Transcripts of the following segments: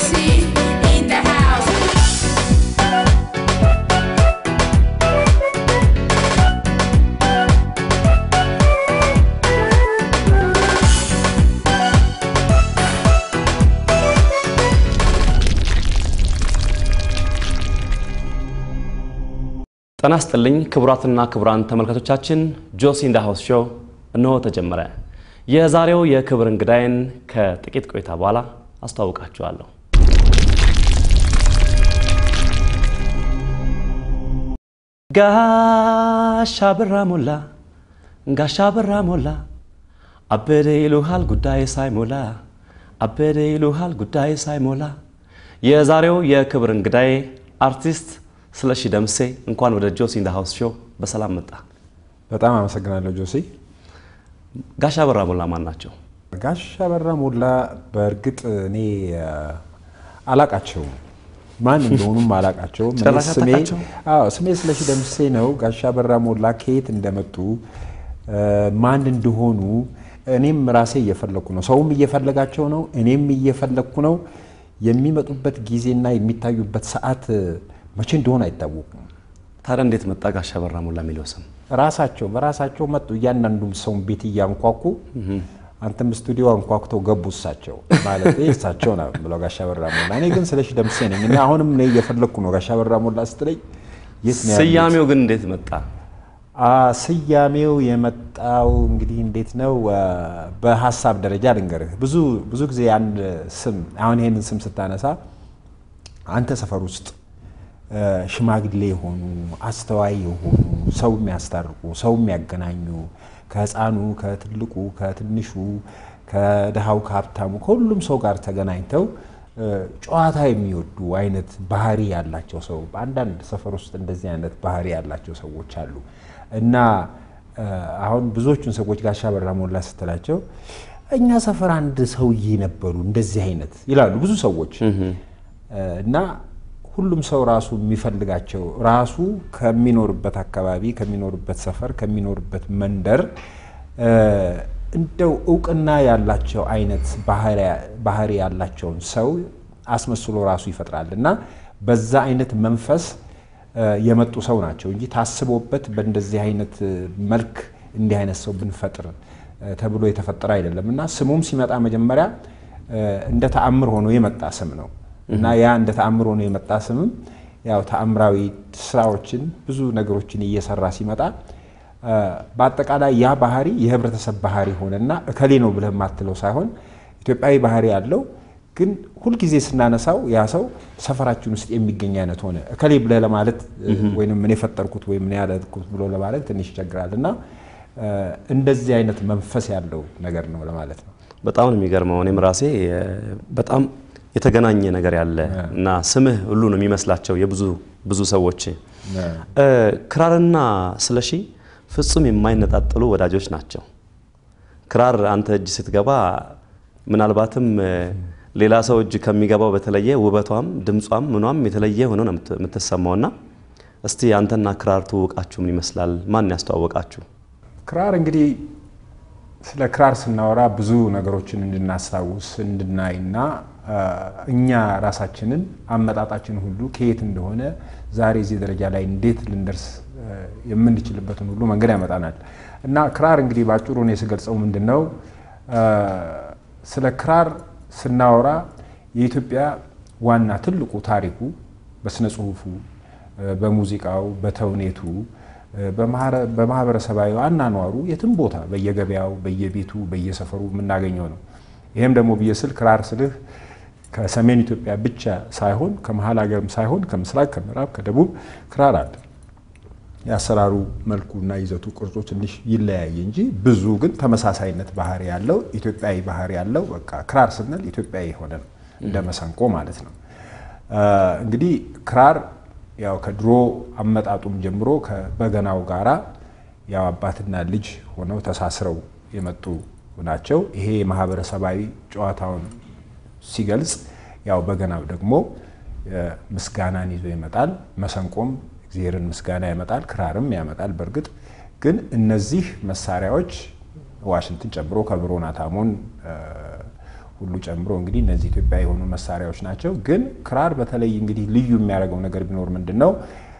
Josie in the house. ጤና ይስጥልኝ ክቡራትና ክቡራን ተመልካቾቻችን ጆሲ ኢን ዘ ሃውስ ሾው እነሆ ተጀመረ። የዛሬው የክብር እንግዳይን ከጥቂት ቆይታ በኋላ አስተዋውቃችኋለሁ። ጋሻ ብራ ሞላ ጋሻ ብራ ሞላ አበደ ይሉሃል ጉዳይ ሳይሞላ አበደ ይሉሃል ጉዳይ ሳይሞላ። የዛሬው የክብር እንግዳይ አርቲስት ስለሺ ደምሴ እንኳን ወደ ጆሲ ኢን ዘ ሃውስ ሾው በሰላም መጣ። በጣም አመሰግናለሁ ጆሲ። ጋሻ በራ ሞላ ማን ናቸው? ጋሻ በራ ሞላ በእርግጥ እኔ አላቃቸውም፣ ማን እንደሆኑም አላቃቸውም። እኔ ጭራሽ ስሜ አታውቃቸውም? አዎ ስሜ ስለሺ ደምሴ ነው። ጋሻ በራ ሞላ ከየት እንደመጡ ማን እንደሆኑ እኔም ራሴ እየፈለግኩ ነው። ሰውም እየፈለጋቸው ነው፣ እኔም እየፈለግኩ ነው። የሚመጡበት ጊዜና የሚታዩበት ሰዓት መቼ እንደሆነ አይታወቁም። ታዲያ እንዴት መጣ ጋሻ በራ ሞላ የሚለው ስም? ራሳቸው በራሳቸው መጡ። እያንዳንዱም ሰውን ቤት እያንኳኩ አንተም ስቱዲዮ አንኳኩተው ገቡ። እሳቸው ማለት እሳቸው ነው ብለው ጋሻ በራ ሞላ። እኔ ግን ስለሺ ደምሴ ነኝ እና አሁንም እኔ እየፈለግኩ ነው። ጋሻ በራ ሞላ ስትለኝ የት ነው ያሉት? ስያሜው ግን እንዴት መጣ? አ ስያሜው የመጣው እንግዲህ እንዴት ነው አ፣ በሀሳብ ደረጃ ልንገርህ። ብዙ ብዙ ጊዜ አንድ ስም አሁን ይሄንን ስም ስታነሳ አንተ ሰፈር ውስጥ አ፣ ሽማግሌ የሆኑ አስተዋይ የሆኑ ሰው የሚያስታርቁ ሰው የሚያገናኙ ከህፃኑ ከትልቁ ከትንሹ ከድሃው ከሀብታሙ ከሁሉም ሰው ጋር ተገናኝተው አ፣ ጨዋታ የሚወዱ አይነት ባህሪ ያላቸው ሰው በአንዳንድ ሰፈር ውስጥ እንደዚህ አይነት ባህሪ ያላቸው ሰዎች አሉ እና አ፣ አሁን ብዙዎቹን ሰዎች ጋሻ በራ ሞላ ስትላቸው እኛ ሰፈር አንድ ሰውዬ ነበሩ እንደዚህ አይነት ይላሉ ብዙ ሰዎች እና ሁሉም ሰው ራሱ የሚፈልጋቸው ራሱ ከሚኖርበት አካባቢ ከሚኖርበት ሰፈር ከሚኖርበት መንደር እ፣ እንደው እውቅና ያላቸው አይነት ባህሪ ያላቸውን ሰው አስመስሎ ራሱ ይፈጥራል እና በዛ አይነት መንፈስ እ፣ የመጡ ሰው ናቸው እንጂ ታስቦበት በእንደዚህ አይነት መልክ እንዲህ አይነት ሰው ብንፈጥር እ፣ ተብሎ የተፈጠረ አይደለም እና ስሙም ሲመጣ መጀመሪያ እ፣ እንደ ተአምር ሆኖ የመጣ ስም ነው እና ያ እንደ ተአምር ሆኖ የመጣ ስምም ያው ተአምራዊ ስራዎችን ብዙ ነገሮችን እየሰራ ሲመጣ እ፣ በአጠቃላይ ያ ባህሪ የህብረተሰብ ባህሪ ሆነና እከሌ ነው ብለህ የማትለው ሳይሆን ኢትዮጵያዊ ባህሪ ያለው ግን ሁልጊዜ ስናነሳው ያ ሰው ሰፈራችን ውስጥ የሚገኝ አይነት ሆነ። እከሌ ብለህ ለማለት ወይም ምን የፈጠርኩት ወይም ምን ያለኩት ብሎ ለማለት ትንሽ ይቸግራል እና እ፣ እንደዚህ አይነት መንፈስ ያለው ነገር ነው ለማለት ነው። በጣም ነው የሚገርመው። እኔም ራሴ እ፣ በጣም የተገናኘ ነገር ያለ እና ስምህ ሁሉ ነው የሚመስላቸው የብዙ ብዙ ሰዎች እ፣ ክራርና ስለሺ ፍጹም የማይነጣጠሉ ወዳጆች ናቸው። ክራር አንተ እጅ ስትገባ ምናልባትም እ፣ ሌላ ሰው እጅ ከሚገባው በተለየ ውበቷም ድምጿም ምኗም የተለየ ሆኖ ነው የምት- የምትሰማውና እስቲ አንተና ክራር ትውውቃችሁ ምን ይመስላል? ማን ያስተዋወቃችሁ? ክራር እንግዲህ ስለ ክራር ስናወራ ብዙ ነገሮችን እንድናስታውስ እንድናይና አ፣ እኛ ራሳችንን አመጣጣችን ሁሉ ከየት እንደሆነ ዛሬ እዚህ ደረጃ ላይ እንዴት ልንደርስ አ፣ የምንችልበትን ሁሉ መንገድ ያመጣናል እና ክራር እንግዲህ በአጭሩ እኔ ስገልጸው ምንድን ነው አ፣ ስለ ክራር ስናወራ የኢትዮጵያ ዋና ትልቁ ታሪኩ በስነ ጽሁፉ አ፣ በሙዚቃው በተውኔቱ በማህረ- በማህበረሰባዊ አናኗሩ የትም ቦታ በየገበያው በየቤቱ በየሰፈሩ የምናገኘው ነው። ይህም ደግሞ ብዬ ስል ክራር ስልህ ከሰሜን ኢትዮጵያ ብቻ ሳይሆን ከመሀል ሀገርም ሳይሆን ከምስራቅ፣ ከምዕራብ፣ ከደቡብ ክራር አለ። የአሰራሩ መልኩና ይዘቱ ቅርጹ ትንሽ ይለያይ እንጂ ብዙ ግን ተመሳሳይነት ባህሪ ያለው ኢትዮጵያዊ ባህሪ ያለው በቃ ክራር ስንል ኢትዮጵያዊ የሆነ ነው እንደ መሰንቆ ማለት ነው። አ፣ እንግዲህ ክራር ያው ከድሮ አመጣጡም ጀምሮ ከበገናው ጋራ ያው አባትና ልጅ ሆነው ተሳስረው የመጡ ናቸው። ይሄ ማህበረሰባዊ ጨዋታውን ሲገልጽ ያው በገናው ደግሞ እ፣ ምስጋናን ይዞ ይመጣል። መሰንቆም እግዚአብሔርን ምስጋና ያመጣል፣ ክራርም ያመጣል። በእርግጥ ግን እነዚህ መሳሪያዎች ዋሽንትን ጨምሮ ከበሮ ናታሞን እ፣ ሁሉ ጨምሮ እንግዲህ እነዚህ ኢትዮጵያ የሆኑ መሳሪያዎች ናቸው። ግን ክራር በተለይ እንግዲህ ልዩ የሚያደርገው ነገር ቢኖር ምንድን ነው?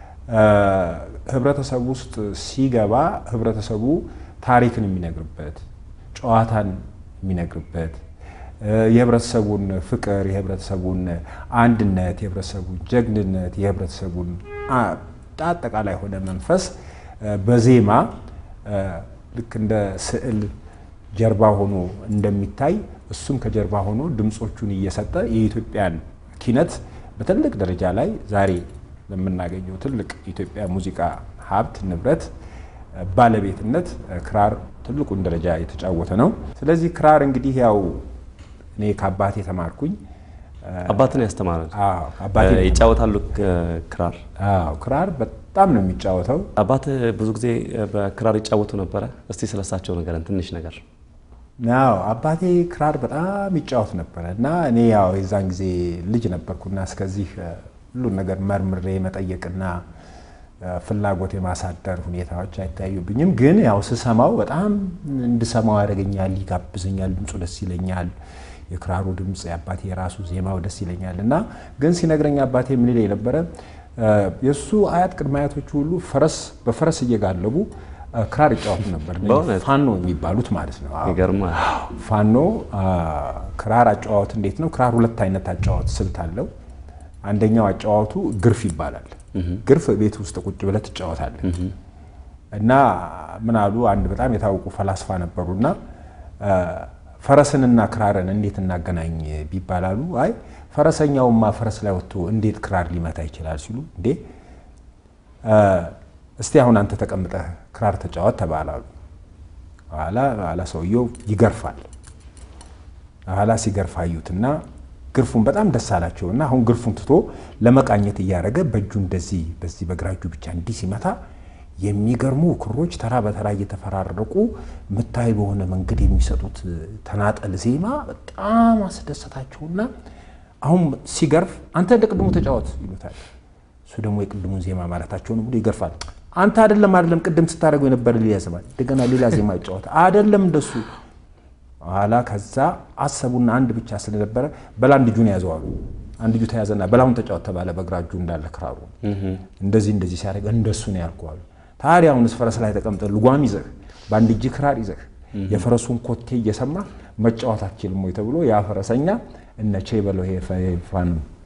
ህብረተሰቡ ውስጥ ሲገባ ህብረተሰቡ ታሪክን የሚነግርበት ጨዋታን የሚነግርበት የህብረተሰቡን ፍቅር፣ የህብረተሰቡን አንድነት፣ የህብረተሰቡን ጀግንነት፣ የህብረተሰቡን አጠቃላይ የሆነ መንፈስ በዜማ ልክ እንደ ስዕል ጀርባ ሆኖ እንደሚታይ እሱም ከጀርባ ሆኖ ድምፆቹን እየሰጠ የኢትዮጵያን ኪነት በትልቅ ደረጃ ላይ ዛሬ ለምናገኘው ትልቅ የኢትዮጵያ ሙዚቃ ሀብት ንብረት ባለቤትነት ክራር ትልቁን ደረጃ የተጫወተ ነው። ስለዚህ ክራር እንግዲህ ያው እኔ ከአባቴ ተማርኩኝ። አባትን ያስተማራል አዎ፣ አባቴ ነው ይጫወታሉ ክራር። አዎ፣ ክራር በጣም ነው የሚጫወተው። አባት ብዙ ጊዜ በክራር ይጫወቱ ነበረ። እስቲ ስለሳቸው ነገርን ትንሽ ነገር ያው አባቴ ክራር በጣም ይጫወት ነበረ እና እኔ ያው የዛን ጊዜ ልጅ ነበርኩና እስከዚህ ሁሉን ነገር መርምሬ መጠየቅና ፍላጎት የማሳደር ሁኔታዎች አይታዩብኝም። ግን ያው ስሰማው በጣም እንድሰማው ያደርገኛል፣ ይጋብዘኛል፣ ድምፁ ደስ ይለኛል። የክራሩ ድምፅ የአባቴ የራሱ ዜማው ደስ ይለኛል እና ግን ሲነግረኝ አባቴ ምን ይለኝ ነበረ የእሱ አያት ቅድመ አያቶቹ ሁሉ ፈረስ በፈረስ እየጋለቡ ክራር ይጫወቱ ነበር። እነዚህ በእውነት? ፋኖ የሚባሉት ማለት ነው። አዎ። ይገርማል። ፋኖ ክራር አጨዋወት እንዴት ነው? ክራር ሁለት አይነት አጨዋወት ስልት አለው። አንደኛው አጨዋወቱ ግርፍ ይባላል። ግርፍ ቤት ውስጥ ቁጭ ብለህ ትጫወታለህ እና ምን አሉ አንድ በጣም የታወቁ ፈላስፋ ነበሩና ፈረስንና ክራርን እንዴት እናገናኝ ቢባላሉ አይ ፈረሰኛውማ ፈረስ ላይ ወጥቶ እንዴት ክራር ሊመታ ይችላል ሲሉ እንዴ እስቲ አሁን አንተ ተቀምጠህ ክራር ተጫወት ተባላሉ። ኋላ ኋላ ሰውየው ይገርፋል። ኋላ ሲገርፍ አዩትና ግርፉን በጣም ደስ አላቸውና አሁን ግርፉን ትቶ ለመቃኘት እያደረገ በእጁ እንደዚህ በዚህ በግራ እጁ ብቻ እንዲህ ሲመታ የሚገርሙ ክሮች ተራ በተራ እየተፈራረቁ ምታዊ በሆነ መንገድ የሚሰጡት ተናጠል ዜማ በጣም አስደሰታቸውና አሁን ሲገርፍ አንተ እንደ ቅድሙ ተጫወት ይሉታል። እሱ ደግሞ የቅድሙን ዜማ ማለታቸውን ብሎ ይገርፋል። አንተ አይደለም አይደለም ቅድም ስታደርገው የነበረ ሌላ ዜማ እንደገና ሌላ ዜማ ይጫወት አይደለም እንደሱ ኋላ ከዛ አሰቡና አንድ ብቻ ስለነበረ በላ አንድ እጁን ያዘዋሉ። አንድ እጁ ተያዘና በላሁን ተጫወት ተባለ። በግራ እጁ እንዳለ ክራሩ እንደዚህ እንደዚህ ሲያደርግ እንደሱ ነው ያልኩዋሉ። ታዲያ አሁንስ ፈረስ ላይ ተቀምጠ ልጓም ይዘህ በአንድ እጅ ክራር ይዘህ የፈረሱን ኮቴ እየሰማ መጫወት አትችልም ወይ ተብሎ ያ ፈረሰኛ እነ ቼ በለው ይሄ ፋን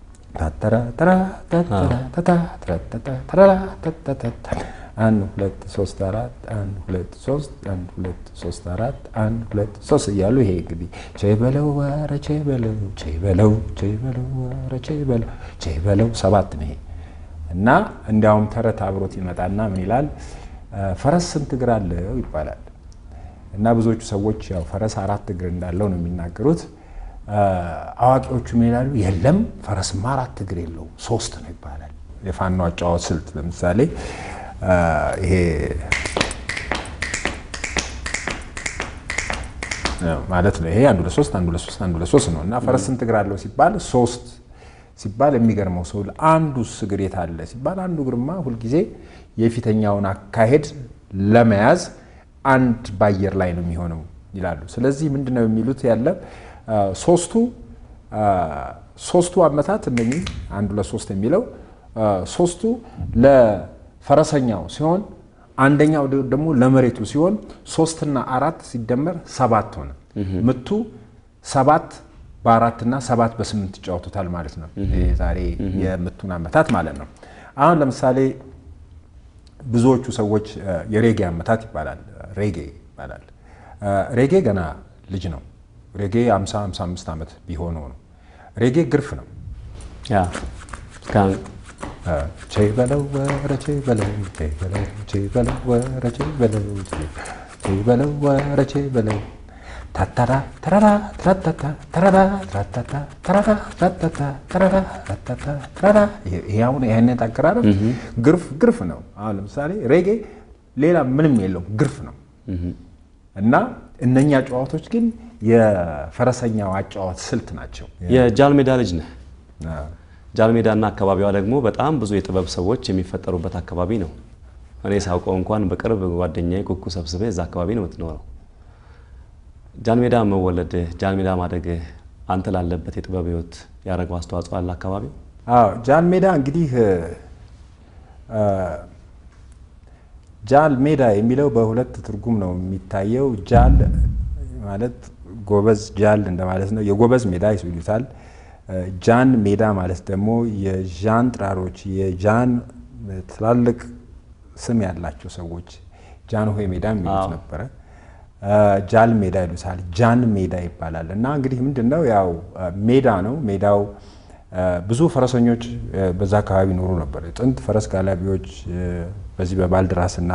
አንድ ሁለት ሶስት አራት አንድ ሁለት ሶስት አንድ ሁለት ሶስት አራት አንድ ሁለት ሶስት እያሉ ይሄ እንግዲህ ቼ በለው ኧረ ቼ በለው ቼ በለው ቼ በለው ኧረ ቼ በለው ቼ በለው ሰባት ነው ይሄ እና እንዲያውም ተረት አብሮት ይመጣና ምን ይላል ፈረስ ስንት እግር አለው ይባላል እና ብዙዎቹ ሰዎች ያው ፈረስ አራት እግር እንዳለው ነው የሚናገሩት አዋቂዎቹ ምን ይላሉ የለም ፈረስማ አራት እግር የለውም ሶስት ነው ይባላል የፋኖ አጫዋወት ስልት ለምሳሌ ይሄ ማለት ነው ይሄ አንዱ ለሶስት አንዱ ለሶስት አንዱ ለሶስት ነው እና ፈረስ ስንት እግር አለው ሲባል ሶስት ሲባል የሚገርመው ሰው አንዱ እግር የት አለ ሲባል አንዱ እግርማ ሁልጊዜ የፊተኛውን አካሄድ ለመያዝ አንድ በአየር ላይ ነው የሚሆነው ይላሉ። ስለዚህ ምንድነው የሚሉት ያለ ሶስቱ ሶስቱ አመታት እነኚህ አንዱ ለሶስት የሚለው ሶስቱ ለፈረሰኛው ሲሆን አንደኛው ደግሞ ለመሬቱ ሲሆን ሶስትና አራት ሲደመር ሰባት ሆነ። ምቱ ሰባት በአራትና ሰባት በስምንት ይጫወቱታል ማለት ነው። ዛሬ የምቱን አመታት ማለት ነው። አሁን ለምሳሌ ብዙዎቹ ሰዎች የሬጌ አመታት ይባላል፣ ሬጌ ይባላል። ሬጌ ገና ልጅ ነው። ሬጌ 50 55 ዓመት ቢሆነው ነው። ሬጌ ግርፍ ነው። ያ ቼ በለው ወረ ቼ በለው ቼ በለው ቼ በለው ወረ ቼ በለው ቼ በለው ወረ ቼ በለው ታታራ ተራራ ትራታታ ተራራ ትራታታ ተራራ ትራታታ ተራራ ትራታታ ተራራ ይሄ አሁን ይሄንን አቀራረብ ግርፍ ግርፍ ነው። አሁን ለምሳሌ ሬጌ ሌላ ምንም የለውም ግርፍ ነው እና እነኛ ጨዋታዎች ግን የፈረሰኛው አጨዋወት ስልት ናቸው። የጃልሜዳ ልጅ ነህ። ጃልሜዳና አካባቢዋ ደግሞ በጣም ብዙ የጥበብ ሰዎች የሚፈጠሩበት አካባቢ ነው። እኔ ሳውቀው እንኳን በቅርብ ጓደኛዬ ኩኩ ሰብስቤ እዛ አካባቢ ነው የምትኖረው። ጃልሜዳ መወለድህ፣ ጃልሜዳ ማደግህ አንተ ላለበት የጥበብ ህይወት ያደረገው አስተዋጽኦ አለ አካባቢው? አዎ ጃል ሜዳ እንግዲህ እ፣ ጃል ሜዳ የሚለው በሁለት ትርጉም ነው የሚታየው። ጃል ማለት ጎበዝ ጃል እንደማለት ነው። የጎበዝ ሜዳ ይሉታል። እ፣ ጃን ሜዳ ማለት ደግሞ የዣን ጥራሮች የጃን ትላልቅ ስም ያላቸው ሰዎች ጃን ሆይ ሜዳ የሚሉት አዎ። ነበረ። እ፣ ጃል ሜዳ ይሉታል። ጃን ሜዳ ይባላል። እና እንግዲህ ምንድን ነው ያው እ፣ ሜዳ ነው። ሜዳው እ፣ ብዙ ፈረሰኞች እ፣ በዛ አካባቢ ይኖሩ ነበር። ጥንት ፈረስ ጋላቢዎች እ፣ በዚህ በባልድራስ እና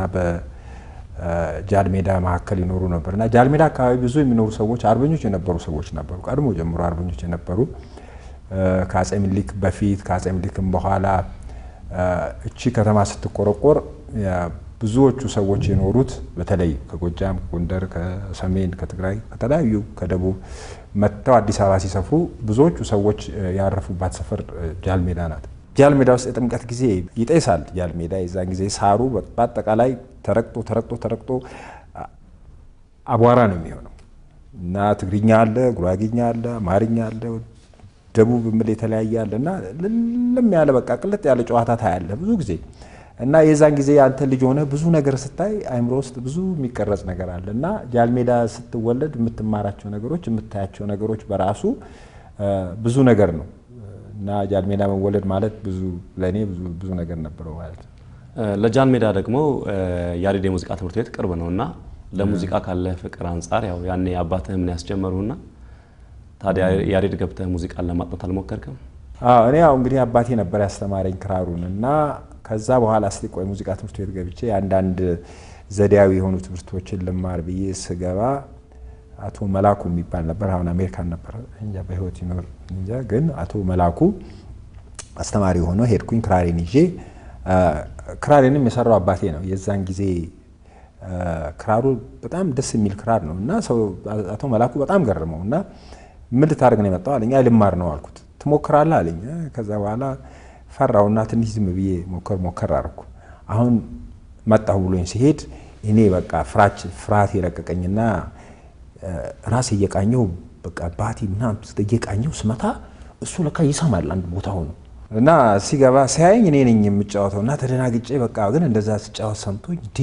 በጃል ሜዳ መካከል ይኖሩ ነበር እና ጃል ሜዳ አካባቢ ብዙ የሚኖሩ ሰዎች አርበኞች የነበሩ ሰዎች ነበሩ። ቀድሞ ጀምሮ አርበኞች የነበሩ እ፣ ከአጼ ምኒልክ በፊት ከአጼ ምኒልክም በኋላ እ፣ እቺ ከተማ ስትቆረቆር ያ ብዙዎቹ ሰዎች የኖሩት በተለይ ከጎጃም፣ ከጎንደር፣ ከሰሜን፣ ከትግራይ፣ ከተለያዩ ከደቡብ መጥተው አዲስ አበባ ሲሰፍሩ ብዙዎቹ ሰዎች እ፣ ያረፉባት ሰፈር እ፣ ጃል ሜዳ ናት። ጃል ሜዳ ውስጥ የጥምቀት ጊዜ ይጤሳል። ጃል ሜዳ የዛን ጊዜ ሳሩ በአጠቃላይ ተረግጦ ተረግጦ ተረግጦ አ- አቧራ ነው የሚሆነው እና ትግርኛ አለ፣ ጉራጌኛ አለ፣ አማርኛ አለ፣ ደቡብ ምል የተለያየ አለ እና ልም ያለ በቃ ቅልጥ ያለ ጨዋታ ታያለ ብዙ ጊዜ እና የዛን ጊዜ አንተ ልጅ ሆነ ብዙ ነገር ስታይ አይምሮ ውስጥ ብዙ የሚቀረጽ ነገር አለ እና ጃልሜዳ ስትወለድ የምትማራቸው ነገሮች የምታያቸው ነገሮች በራሱ እ፣ ብዙ ነገር ነው እና ጃልሜዳ መወለድ ማለት ብዙ ለእኔ ብዙ ብዙ ነገር ነበረው ማለት ነው። እ፣ ለጃን ሜዳ ደግሞ እ፣ ያሬድ የሙዚቃ ትምህርት ቤት ቅርብ ነው እና ለሙዚቃ ካለ ፍቅር አንጻር ያው ያኔ አባትህ ምን ያስጀመሩና ታዲያ ያሬድ ገብተህ ሙዚቃን ለማጥናት አልሞከርክም? አዎ እኔ ያው እንግዲህ አባቴ ነበር ያስተማረኝ ክራሩን እና ከዛ በኋላ እስቲ ቆይ ሙዚቃ ትምህርት ቤት ገብቼ አንዳንድ ዘዴያዊ የሆኑ ትምህርቶችን ልማር ብዬ ስገባ አቶ መላኩ የሚባል ነበር። አሁን አሜሪካን ነበር እንጃ በህይወት ይኖር እንጃ። ግን አቶ መላኩ አስተማሪ ሆኖ ሄድኩኝ ክራሬን ይዤ። አ፣ ክራሬንም የሰራው አባቴ ነው። የዛን ጊዜ አ፣ ክራሩ በጣም ደስ የሚል ክራር ነው እና ሰው አቶ መላኩ በጣም ገረመው እና ምን ልታደርግ ነው የመጣው አለኝ። አይ ልማር ነው አልኩት። ትሞክራለህ አለኝ። እ፣ ከዛ በኋላ ፈራውና ትንሽ ዝም ብዬ ሞከር ሞከር አደረኩ። አሁን መጣሁ ብሎኝ ሲሄድ እኔ በቃ ፍራች ፍርሃት የለቀቀኝና እ፣ ራሴ እየቃኘው በቃ ባቲ ምናምን እየቃኘው ስመታ እሱ ለካ ይሰማል አንድ ቦታ ሆኖ እና ሲገባ ሲያየኝ እኔ ነኝ የምጫወተው እና ተደናግጬ በቃ ግን እንደዛ ስጫወት ሰምቶኝ እንዴ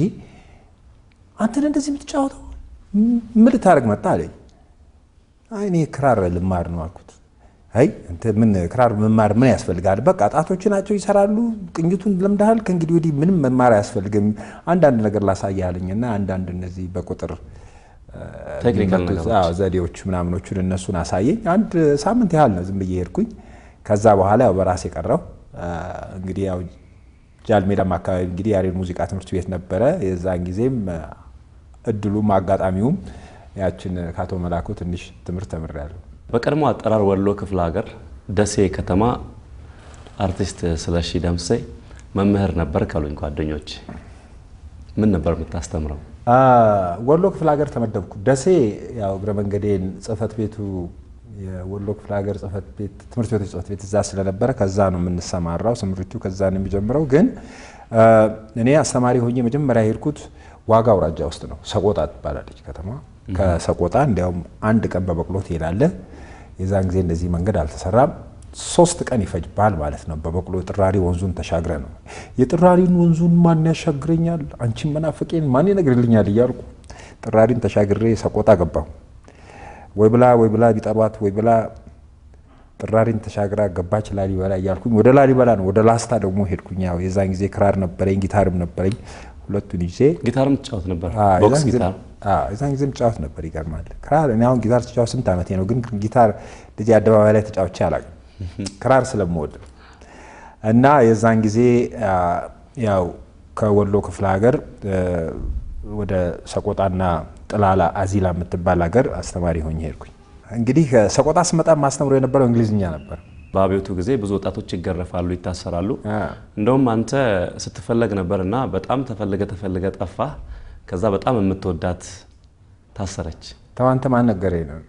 አንተን እንደዚህ የምትጫወተው ምን ልታደርግ መጣ አለኝ። አይ እኔ ክራር ልማር ነው አልኩት። አይ አንተ ምን ክራር መማር ምን ያስፈልጋል? በቃ ጣቶች ናቸው ይሰራሉ፣ ቅኝቱን ለምደሃል። ከእንግዲህ ወዲህ ምንም መማር አያስፈልግም። አንዳንድ ነገር ላሳይህ አለኝና አንዳንድ እነዚህ በቁጥር እ፣ ቴክኒካል የሚመጡ- ነገሮች። አዎ፣ ዘዴዎች ምናምኖቹን እነሱን አሳየኝ። አንድ ሳምንት ያህል ነው ዝም ብዬ ሄድኩኝ። ከዛ በኋላ ያው በራሴ ቀረው። እንግዲህ ያው ጃልሜዳም አካባቢ እንግዲህ ያሬድ ሙዚቃ ትምህርት ቤት ነበረ። የዛን ጊዜም እ፣ እድሉም አጋጣሚውም ያችን ከአቶ መላኩ ትንሽ ትምህርት ተምሬያለሁ። በቀድሞ አጠራር ወሎ ክፍለ ሀገር ደሴ ከተማ አርቲስት ስለሺ ደምሴ መምህር ነበር ካሉኝ ጓደኞች። ምን ነበር የምታስተምረው? አ፣ ወሎ ክፍለ ሀገር ተመደብኩ። ደሴ ያው እግረ መንገዴን ጽህፈት ቤቱ የወሎ ክፍለ ሀገር ጽህፈት ቤት ትምህርት ቤቶች ጽህፈት ቤት እዛ ስለነበረ ከዛ ነው የምንሰማራው። ስምሪቱ ከዛ ነው የሚጀምረው። ግን አ፣ እኔ አስተማሪ ሆኜ መጀመሪያ የሄድኩት ዋጋ አውራጃ ውስጥ ነው። ሰቆጣ ትባላለች ከተማ። ከሰቆጣ እንዲያውም አንድ ቀን በበቅሎ ትሄዳለህ። የዛን ጊዜ እንደዚህ መንገድ አልተሰራም። ሶስት ቀን ይፈጅባል ማለት ነው። በበቅሎ ጥራሪ ወንዙን ተሻግረ ነው። የጥራሪን ወንዙን ማን ያሻግረኛል? አንቺን መናፍቄን ማን ይነግርልኛል? እያልኩ ጥራሪን ተሻግሬ ሰቆጣ ገባሁ። ወይ ብላ ወይ ብላ ቢጠሯት ወይ ብላ ጥራሪን ተሻግራ ገባች ላሊበላ እያልኩኝ ወደ ላሊበላ ነው ወደ ላስታ ደግሞ ሄድኩኝ። ያው የዛን ጊዜ ክራር ነበረኝ ጊታርም ነበረኝ። ሁለቱን ይዤ ጊታርም ትጫወት ነበር? አዎ፣ ቦክስ የዛን ጊዜ- ጊታር አዎ፣ የዛን ጊዜም ጫወት ነበር። ይገርማል። ክራር እኔ አሁን ጊታር ተጫወት ስንት ዓመቴ ነው፣ ግን ጊታር ልጅ አደባባይ ላይ ተጫውቼ አላውቅም። ክራር ስለምወድ እና የዛን ጊዜ አ፣ ያው ከወሎ ክፍለ ሀገር እ፣ ወደ ሰቆጣና ጥላላ አዚላ የምትባል ሀገር አስተማሪ ሆኜ ሄድኩኝ። እንግዲህ ሰቆጣ ስመጣ ማስተምሮ የነበረው እንግሊዝኛ ነበር። በአብዮቱ ጊዜ ብዙ ወጣቶች ይገረፋሉ፣ ይታሰራሉ። አ፣ እንደውም አንተ ስትፈለግ ነበር እና በጣም ተፈልገ ተፈልገ ጠፋህ። ከዛ በጣም የምትወዳት ታሰረች። ተዋንተ ማን ነገረኝ ነው።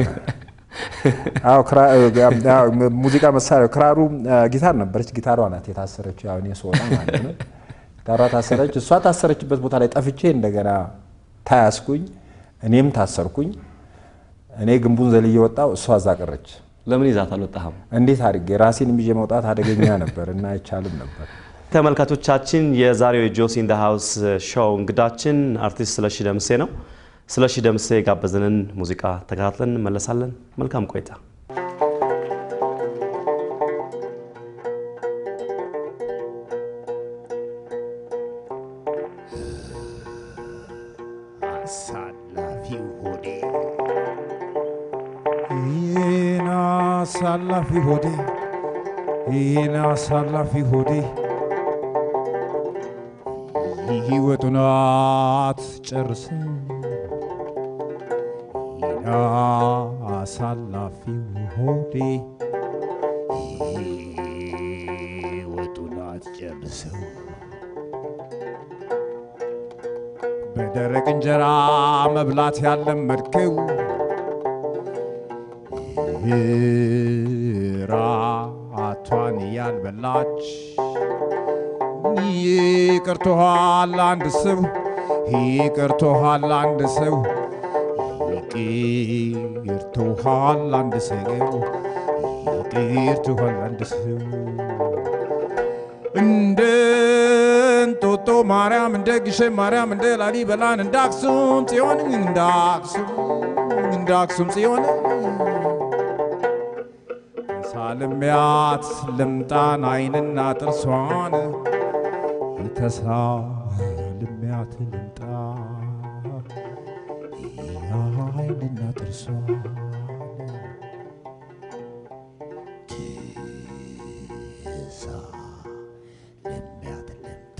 አዎ ክራ- አዎ፣ ሙዚቃ መሳሪያ ክራሩ አ፣ ጊታር ነበረች። ጊታሯ ናት የታሰረችው። ያው እኔ ስወጣ ማለት ነው። ጊታሯ ታሰረች። እሷ ታሰረችበት ቦታ ላይ ጠፍቼ እንደገና ታያስኩኝ፣ እኔም ታሰርኩኝ። እኔ ግንቡን ዘልዬ ወጣው፣ እሷ እዛ ቀረች። ለምን ይዛት አልወጣህም? እንዴት አድርጌ ራሴን ይዤ መውጣት አደገኛ ነበር እና አይቻልም ነበር። ተመልካቾቻችን የዛሬው የጆሲ ኢን ዘ ሃውስ ሾው እንግዳችን አርቲስት ስለሺ ደምሴ ነው። ስለሺ ደምሴ የጋበዘንን ሙዚቃ ተከታትለን እንመለሳለን። መልካም ቆይታ። አሳላፊው ሆዴ ይህን አሳላፊ ሆዴ ይህን አሳላፊ ሆዴ ሕይወቱን አትጨርስም ይህን አሳላፊው ሆዴ ሕይወቱን አትጨርሰው በደረቅ እንጀራ መብላት ያለመድከው ራቷን ያልበላች ይቅርቶሃል አንድ ሰው ይቅርቶሃል አንድ ሰው ይቅርቶሃል አንድ ሰው ይቅርቶሃል አንድ ሰው እንደ እንጦጦ ማርያም እንደ ግሸን ማርያም እንደ ላሊበላን እንደ አክሱም ጽዮን እንደ አክሱም እንደ አክሱም ጽዮን ሳልሚያት ልምጣን አይንና ጥርሷን ተሳልሚያት ልምጣ አይንና ጥርሷን እዛ ልሚያት ልምጣ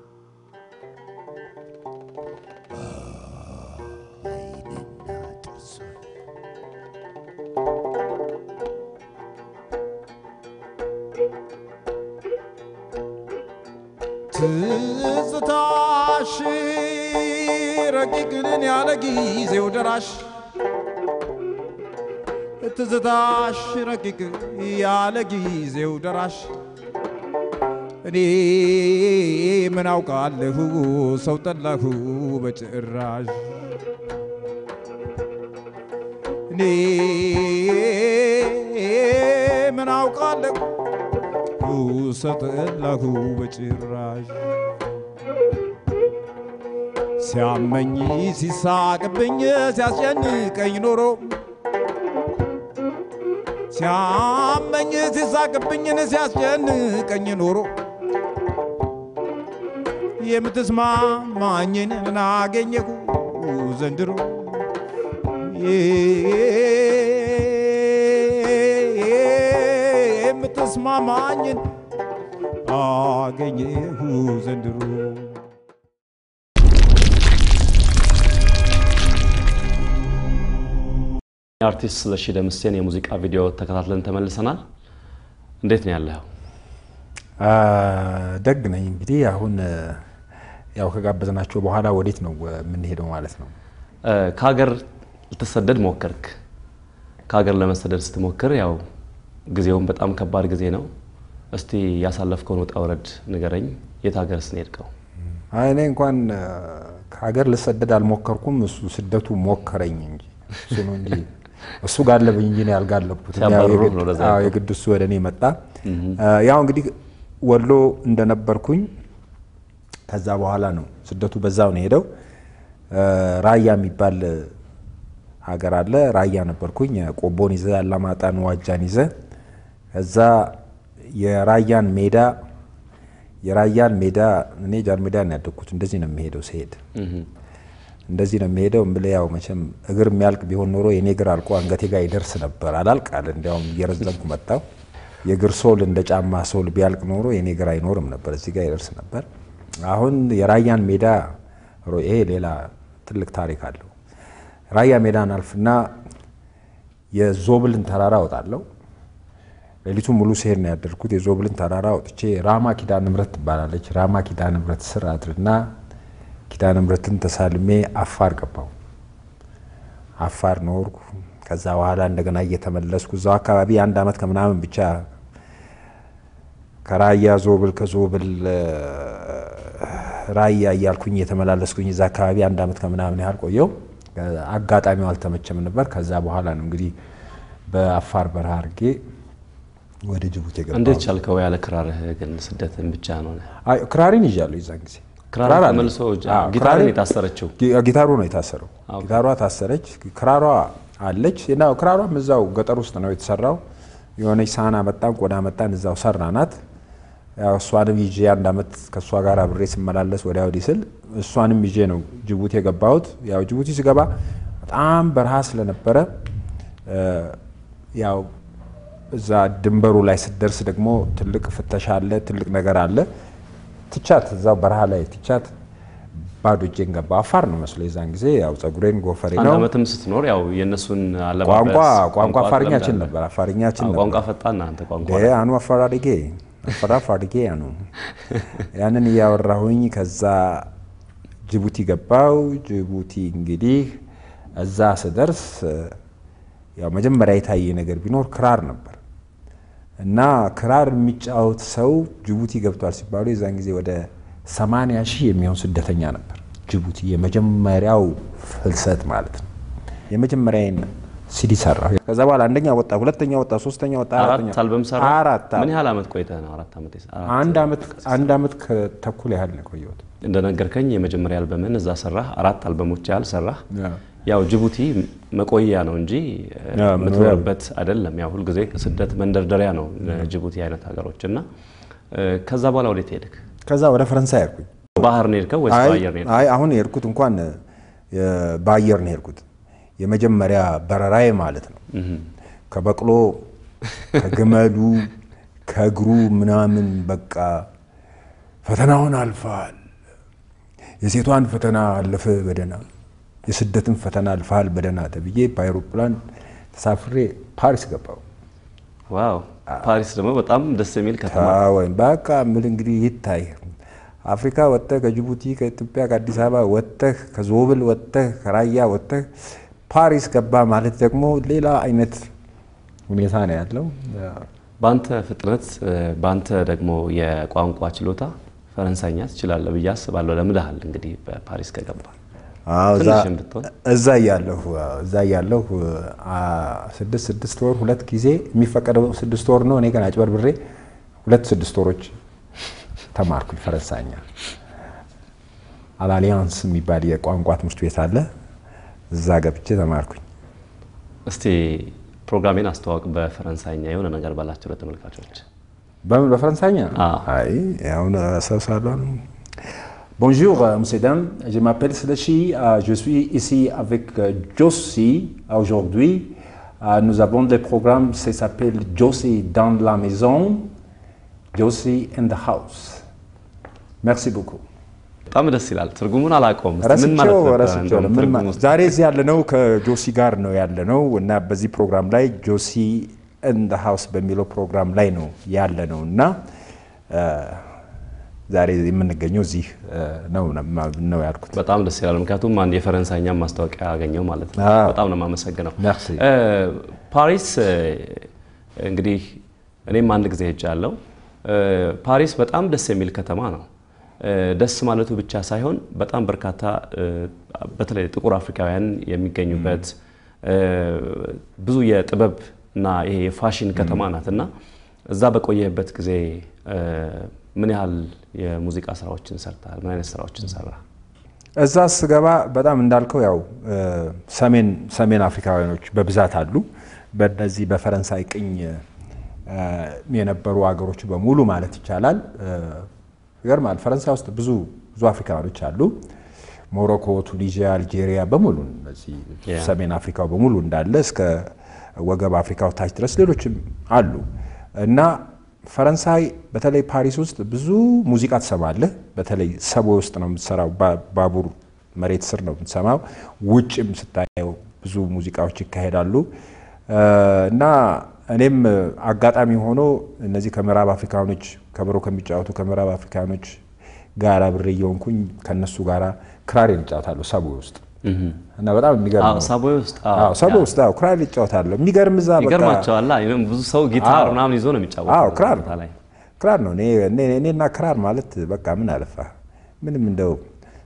አይንና ጥርሷን ትዝታሽ ረቂቅንን ያለ ጊዜው ደራሽ ትዝታሽ ረቂቅ ያለ ጊዜው ደራሽ እኔ ምን አውቃለሁ ሰው ጠላሁ በጭራሽ እኔ ምን አውቃለሁ ሰው ጠላሁ በጭራሽ ሲያመኝ ሲሳቅብኝ ሲያስጨንቀኝ ኖሮ ሲያመኝ ሲሳቅብኝን ሲያስጨንቀኝ ኖሮ የምትስማማኝን አገኘሁ ዘንድሮ የምትስማማኝን አገኘሁ ዘንድሮ የአርቲስት ስለሺ ደምሴን የሙዚቃ ቪዲዮ ተከታትለን ተመልሰናል። እንዴት ነው ያለኸው? አ፣ ደግ ነኝ። እንግዲህ አሁን ያው ከጋበዝናቸው በኋላ ወዴት ነው የምንሄደው ማለት ነው? እ፣ ከሀገር ልትሰደድ ሞከርክ። ከሀገር ለመሰደድ ስትሞክር ያው ጊዜውን በጣም ከባድ ጊዜ ነው። እስቲ ያሳለፍከውን ውጣ ውረድ ንገረኝ። የት ሀገር ስንሄድከው? አይ እኔ እንኳን አ፣ ከሀገር ልሰደድ አልሞከርኩም። እሱ ስደቱ ሞከረኝ እንጂ እሱ ነው እንጂ እሱ ጋለበኝ እንጂ እኔ ያልጋለብኩት። ያው ሲያባርሩህ የግድ- ነው ወደዛ አዎ፣ ያልከው። የግድ እሱ ወደ እኔ መጣ። አ፣ ያው እንግዲህ ወሎ እንደነበርኩኝ ከዛ በኋላ ነው ስደቱ በዛው ነው ሄደው ራያ የሚባል ሀገር አለ። ራያ ነበርኩኝ። ቆቦን ይዘ አላማጣን፣ ዋጃን ይዘ ከዛ የራያን ሜዳ የራያን ሜዳ እኔ ጃን ሜዳ ነው ያደግኩት። እንደዚህ ነው የሚሄደው ሲሄድ እንደዚህ ነው የሚሄደው። እምልህ ያው መቼም እግር የሚያልቅ ቢሆን ኖሮ የኔ እግር አልቆ አንገቴ ጋር ይደርስ ነበር። አላልቅ አለ። እንዲያውም እየረዘምኩ መጣው። የእግር ሶል እንደ ጫማ ሶል ቢያልቅ ኖሮ የኔ እግር አይኖርም ነበር፣ እዚህ ጋር ይደርስ ነበር። አሁን የራያን ሜዳ ሮ- ይሄ ሌላ ትልቅ ታሪክ አለው። ራያ ሜዳን አልፍና የዞብልን ተራራ እወጣለሁ። ሌሊቱን ሙሉ ሲሄድ ነው ያደርኩት። የዞብልን ተራራ ወጥቼ ራማ ኪዳነ ምሕረት ትባላለች። ራማ ኪዳነ ምሕረት ስር አድርና ኪዳነ ምሕረትን ተሳልሜ አፋር ገባው። አፋር ኖርኩ። ከዛ በኋላ እንደገና እየተመለስኩ እዛው አካባቢ አንድ አመት ከምናምን ብቻ ከራያ ዞብል ከዞብል እ፣ ራያ እያልኩኝ እየተመላለስኩኝ እዛ አካባቢ አንድ አመት ከምናምን ያህል ቆየው። አጋጣሚው አልተመቸም ነበር። ከዛ በኋላ ነው እንግዲህ በአፋር በረሃ አድርጌ ወደ ጅቡቲ የገባሁት። እንዴት ቻልከው? ያለ ክራርህ ግን ስደትን ብቻ ነው። አይ ክራሪን ይዣለሁ የዛን ጊዜ ክራር ክራር አለ። ተመልሶ እጅ- አዎ፣ ጊታርን ክራሬን- የታሰረችው ጊ- ጊታሩ ነው የታሰረው። ጊታሯ ታሰረች፣ ክራሯ አለች እና ክራሯም እዛው ገጠር ውስጥ ነው የተሰራው። የሆነች ሳህን አመጣን፣ ቆዳ መጣን፣ እዛው ሰራናት። ያው እሷንም ይዤ አንድ አመት ከእሷ ጋር አብሬ ስመላለስ ወዲያ ወዲህ ስል እሷንም ይዤ ነው ጅቡቲ የገባሁት። ያው ጅቡቲ ስገባ በጣም በረሃ ስለነበረ እ፣ ያው እዛ ድንበሩ ላይ ስትደርስ ደግሞ ትልቅ ፍተሻ አለ፣ ትልቅ ነገር አለ። ትቻት እዛው በረሃ ላይ ትቻት ባዶ እጄን ገባ። አፋር ነው መስሎ የዛን ጊዜ ያው ጸጉሬን ጎፈሬ አንድ ነው። ዓመትም ስትኖር ያው የእነሱን አለባበስ ቋንቋ ቋንቋ አፋርኛችን ትለምዳለህ። ነበር አፋርኛችን አዎ፣ ነበር። ቋንቋ ፈጣን ነህ አንተ ቋንቋ ደ አኑ አፋር አድጌ አፋር አፋር አድጌ ያኑ ያንን እያወራሁኝ ከዛ ጅቡቲ ገባው። ጅቡቲ እንግዲህ እዛ ስደርስ ያው መጀመሪያ የታየ ነገር ቢኖር ክራር ነበር እና ክራር የሚጫወት ሰው ጅቡቲ ገብቷል ሲባሉ የዛን ጊዜ ወደ 80 ሺህ የሚሆን ስደተኛ ነበር ጅቡቲ። የመጀመሪያው ፍልሰት ማለት ነው። የመጀመሪያዬን ሲዲ ሰራሁ። ከዛ በኋላ አንደኛ ወጣ፣ ሁለተኛ ወጣ፣ ሶስተኛ ወጣ፣ አራተኛ አራት አልበም ሰራ። አራት ምን ያህል ዓመት ቆይተህ ነው? አራት ዓመት የሰ- አራት አንድ ዓመት አንድ ዓመት ከተኩል ያህል ነው የቆየሁት። እንደነገርከኝ የመጀመሪያ አልበምን እዛ ሰራህ። አራት አልበሞች ያህል ሰራህ። ያው ጅቡቲ መቆያ ነው እንጂ እ፣ ያ፣ የምትኖርበት አይደለም። ያው ሁልጊዜ ስደት መንደርደሪያ ነው ጅቡቲ አይነት ሀገሮች እና እ፣ ከዛ በኋላ ወዴት ሄድክ? ከዛ ወደ ፈረንሳይ ሄድኩኝ። ባህር ነው የሄድከው ወይስ አይ በአየር ነው የሄድከው? አይ አሁን የሄድኩት እንኳን የ- በአየር ነው የሄድኩት። የመጀመሪያ በረራዬ ማለት ነው። ከበቅሎ ከግመሉ ከእግሩ ምናምን በቃ ፈተናውን አልፈሃል፣ የሴቷን ፈተና አለፈ በደህና የስደትን ፈተና አልፈሃል በደህና ተብዬ በአይሮፕላን ተሳፍሬ ፓሪስ ገባሁ። ዋው ፓሪስ ደግሞ በጣም ደስ የሚል ከተማ ወይም በቃ ምል እንግዲህ ይታይ አፍሪካ ወጥተህ ከጅቡቲ ከኢትዮጵያ ከአዲስ አበባ ወጥተህ ከዞብል ወጥተህ ከራያ ወጥተህ ፓሪስ ገባ ማለት ደግሞ ሌላ አይነት ሁኔታ ነው ያለው። በአንተ ፍጥነት እ፣ በአንተ ደግሞ የቋንቋ ችሎታ ፈረንሳይኛ ትችላለህ ብዬ አስባለሁ። ለምደሃል እንግዲህ በፓሪስ ከገባ አዎ፣ እዛ- ትንሽም ብትሆን እዛ እያለሁ እዛ እያለሁ አ፣ ስድስት ስድስት ወር ሁለት ጊዜ የሚፈቀደው ስድስት ወር ነው። እኔ ግን አጭበርብሬ ሁለት ስድስት ወሮች ተማርኩኝ ፈረንሳይኛ። አላሊያንስ የሚባል የቋንቋ ትምህርት ቤት አለ። እዛ ገብቼ ተማርኩኝ። እስቲ ፕሮግራሜን አስተዋውቅ በፈረንሳይኛ የሆነ ነገር ባላቸው ለተመልካቾች። በምን በፈረንሳይኛ? አዎ። አይ አሁን አሰብሳለሁ። Bonjour, euh, monsieur Dan. Je m'appelle Slechi. Euh, je suis ici avec euh, Josie aujourd'hui. Euh, nous avons des programmes, ça s'appelle Josie dans la maison, Josie in the house. Merci beaucoup. በጣም ደስ ይላል። ትርጉሙን አላውቀውም። እስቲ ምን ማለት ረስቼው ነበር? ረስቼው እንደውም ነው። ምን ትርጉሙ ማለት- ውስጥ? ዛሬ እዚህ ያለነው ከጆሲ ጋር ነው ያለነው እና በዚህ ፕሮግራም ላይ ጆሲ እንደ ሀውስ በሚለው ፕሮግራም ላይ ነው ያለነው እና እ፣ ዛሬ የምንገኘው እዚህ እ፣ ነው ነው ያልኩት። በጣም ደስ ይላል። ምክንያቱም አንድ የፈረንሳይኛ ማስታወቂያ ያገኘው ማለት ነው። አዎ። በጣም ነው የማመሰግነው። Merci. እ፣ ፓሪስ እ፣ እንግዲህ እኔም አንድ ጊዜ ሄጃለሁ። እ፣ ፓሪስ በጣም ደስ የሚል ከተማ ነው። እ፣ ደስ ማለቱ ብቻ ሳይሆን በጣም በርካታ እ፣ በተለይ ጥቁር አፍሪካውያን የሚገኙበት እ፣ ብዙ የጥበብ እና ይሄ የፋሽን ከተማ ናት እና እዛ በቆየህበት ጊዜ እ፣ ምን ያህል የሙዚቃ ስራዎችን ሰርተሃል? ምን አይነት ስራዎችን ሰራ? እዛ ስገባ በጣም እንዳልከው ያው እ፣ ሰሜን ሰሜን አፍሪካውያኖች በብዛት አሉ። በነዚህ በፈረንሳይ ቅኝ እ፣ የነበሩ አገሮች በሙሉ ማለት ይቻላል። እ፣ ይገርማል። ፈረንሳይ ውስጥ ብዙ ብዙ አፍሪካውያኖች አሉ። ሞሮኮ፣ ቱኒዚያ፣ አልጄሪያ በሙሉ እነዚህ Yeah. ሰሜን አፍሪካው በሙሉ እንዳለ እስከ ወገብ አፍሪካው ታች ድረስ ሌሎችም አሉ እና ፈረንሳይ በተለይ ፓሪስ ውስጥ ብዙ ሙዚቃ ትሰማለህ። በተለይ ሰቦ ውስጥ ነው የምትሰራው፣ ባ- ባቡር መሬት ስር ነው የምትሰማው። ውጭም ስታየው ብዙ ሙዚቃዎች ይካሄዳሉ እ፣ እና እኔም አጋጣሚ ሆኖ እነዚህ ከምዕራብ አፍሪካኖች ከበሮ ከሚጫወቱ ከምዕራብ አፍሪካኖች ጋር አብሬ እየሆንኩኝ ከነሱ ጋራ ክራሬን እጫወታለሁ ሰቦ ውስጥ እና በጣም የሚገርም አዎ ነው። ሳቦይ ውስጥ አዎ፣ አዎ ሰቦ ያ፣ ውስጥ አዎ ክራር ይጫወታለሁ። የሚገርም እዛ በቃ ይገርማቸዋል። አይ፣ ብዙ ሰው ጊታር አዎ። ምናምን ይዞ ነው የሚጫወተው። አዎ እዛ ክራር ቦታ ላይ ክራር ነው። እኔ- እኔ- እኔና ክራር ማለት በቃ ምን አለፋ ምንም እንደው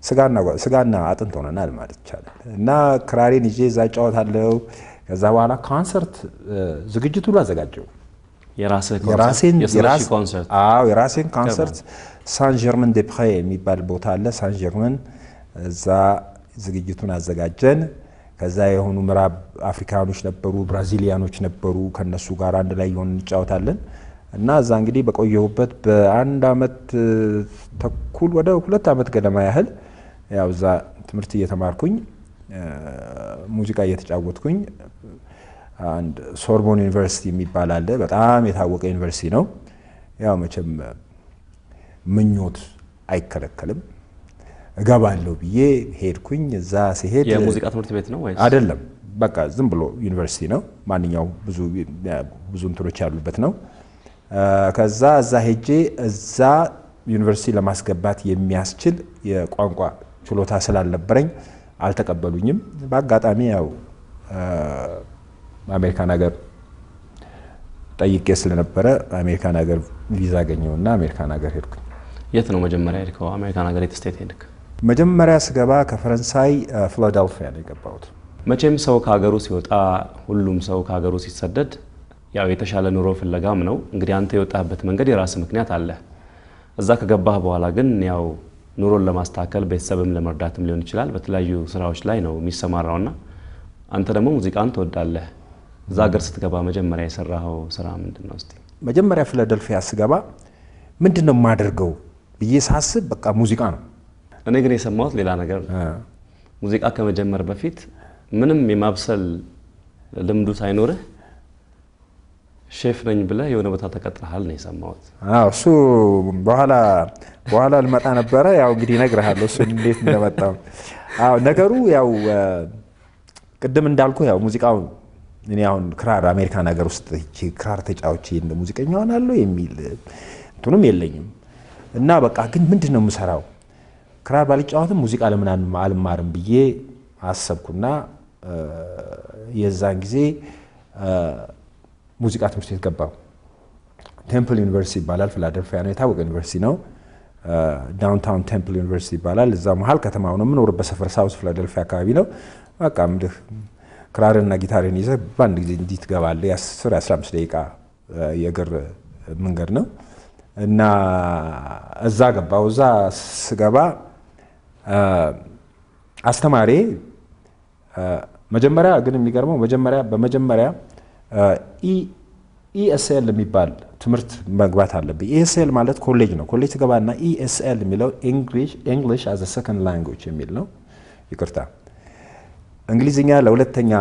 ስጋና ስጋና አጥንት ሆነናል ማለት ይቻላል። እና ክራሬን ይዤ እዛ እጫወታለሁ። ከዛ በኋላ ኮንሰርት እ፣ ዝግጅት ሁሉ አዘጋጀው። የራስህ የራሴን ኮንሰርት የስለሺ የራስ- ኮንሰርት አዎ የራሴን ኮንሰርት ሳን ጀርመን ዴ ፕሬ የሚባል ቦታ አለ። ሳን ጀርመን እዛ ዝግጅቱን አዘጋጀን። ከዛ የሆኑ ምዕራብ አፍሪካኖች ነበሩ፣ ብራዚሊያኖች ነበሩ። ከነሱ ጋር አንድ ላይ የሆን እንጫወታለን እና እዛ እንግዲህ በቆየሁበት በአንድ አመት እ፣ ተኩል ወደ ሁለት አመት ገደማ ያህል ያው እዛ ትምህርት እየተማርኩኝ እ፣ ሙዚቃ እየተጫወትኩኝ አንድ ሶርቦን ዩኒቨርሲቲ የሚባል አለ። በጣም የታወቀ ዩኒቨርሲቲ ነው። ያው መቼም ምኞት አይከለከልም። እገባለሁ ብዬ ሄድኩኝ። እዛ ሲሄድ የሙዚቃ ትምህርት ቤት ነው ወይስ አይደለም፣ በቃ ዝም ብሎ ዩኒቨርሲቲ ነው። ማንኛው ብዙ ብዙ እንትኖች ያሉበት ነው። አ፣ ከዛ እዛ ሄጄ እዛ ዩኒቨርሲቲ ለማስገባት የሚያስችል የቋንቋ ችሎታ ስላልነበረኝ አልተቀበሉኝም። በአጋጣሚ ያው አ፣ አሜሪካን ሀገር ጠይቄ ስለነበረ አሜሪካን ሀገር ቪዛ አገኘውና አሜሪካን ሀገር ሄድኩኝ። የት ነው መጀመሪያ ሄድከው? አሜሪካን ሀገር የት ስቴት ሄድክ? መጀመሪያ ስገባ ከፈረንሳይ አ፣ ፊላደልፊያ ነው የገባሁት። መቼም ሰው ከሀገሩ ሲወጣ ሁሉም ሰው ከሀገሩ ሲሰደድ ያው የተሻለ ኑሮ ፍለጋም ነው። እንግዲህ አንተ የወጣህበት መንገድ የራስ ምክንያት አለ። እዛ ከገባህ በኋላ ግን ያው ኑሮን ለማስተካከል ቤተሰብም ለመርዳትም ሊሆን ይችላል በተለያዩ ስራዎች ላይ ነው የሚሰማራውና አንተ ደግሞ ሙዚቃን ትወዳለህ። እዛ ሀገር ስትገባ መጀመሪያ የሰራኸው ስራ ምንድን ነው? እስቲ መጀመሪያ ፊላደልፊያ ስገባ ምንድን ነው የማደርገው ብዬ ሳስብ በቃ ሙዚቃ ነው። እኔ ግን የሰማሁት ሌላ ነገር ነው። ሙዚቃ ከመጀመር በፊት ምንም የማብሰል ልምዱ ሳይኖርህ ሼፍ ነኝ ብለህ የሆነ ቦታ ተቀጥረሃል ነው የሰማሁት። አዎ እሱ በኋላ በኋላ ልመጣ ነበረ። ያው እንግዲህ እነግርሃለሁ እሱ እንዴት እንደመጣው። አዎ ነገሩ ያው አ፣ ቅድም እንዳልኩ ያው ሙዚቃው እኔ አሁን ክራር አሜሪካን ሀገር ውስጥ ሄጄ ክራር ተጫውቼ እንደ ሙዚቀኛ ሆናለሁ የሚል እንትኑም የለኝም እና በቃ ግን ምንድን ነው የምሰራው ክራር ባልጫወትም ሙዚቃ ለምን አልማ- አልማርም ብዬ አሰብኩና አ፣ የዛን ጊዜ አ፣ ሙዚቃ ትምህርት ቤት ገባሁ። ቴምፕል ዩኒቨርሲቲ ይባላል። ፊላደልፊያ ነው፣ የታወቀ ዩኒቨርሲቲ ነው። ዳውንታውን ቴምፕል ዩኒቨርሲቲ ይባላል። እዛ መሀል ከተማው ነው የምኖርበት ሰፈር ሳውዝ ፊላደልፊያ አካባቢ ነው። በቃ ምድህ ክራርና ጊታርን ይዘህ በአንድ ጊዜ እንዲህ ትገባለህ። የአስር የአስራ አምስት ደቂቃ አ፣ የእግር መንገድ ነው እና እዛ ገባሁ። እዛ ስገባ አ፣ አስተማሪ መጀመሪያ ግን የሚገርመው መጀመሪያ በመጀመሪያ ኢኤስኤል የሚባል ትምህርት መግባት አለብኝ። ኢኤስኤል ማለት ኮሌጅ ነው። ኮሌጅ ትገባና ኢኤስኤል የሚለው እንግሊሽ አዝ ሰከንድ ላንጉጅ የሚል ነው። ይቅርታ እንግሊዝኛ ለሁለተኛ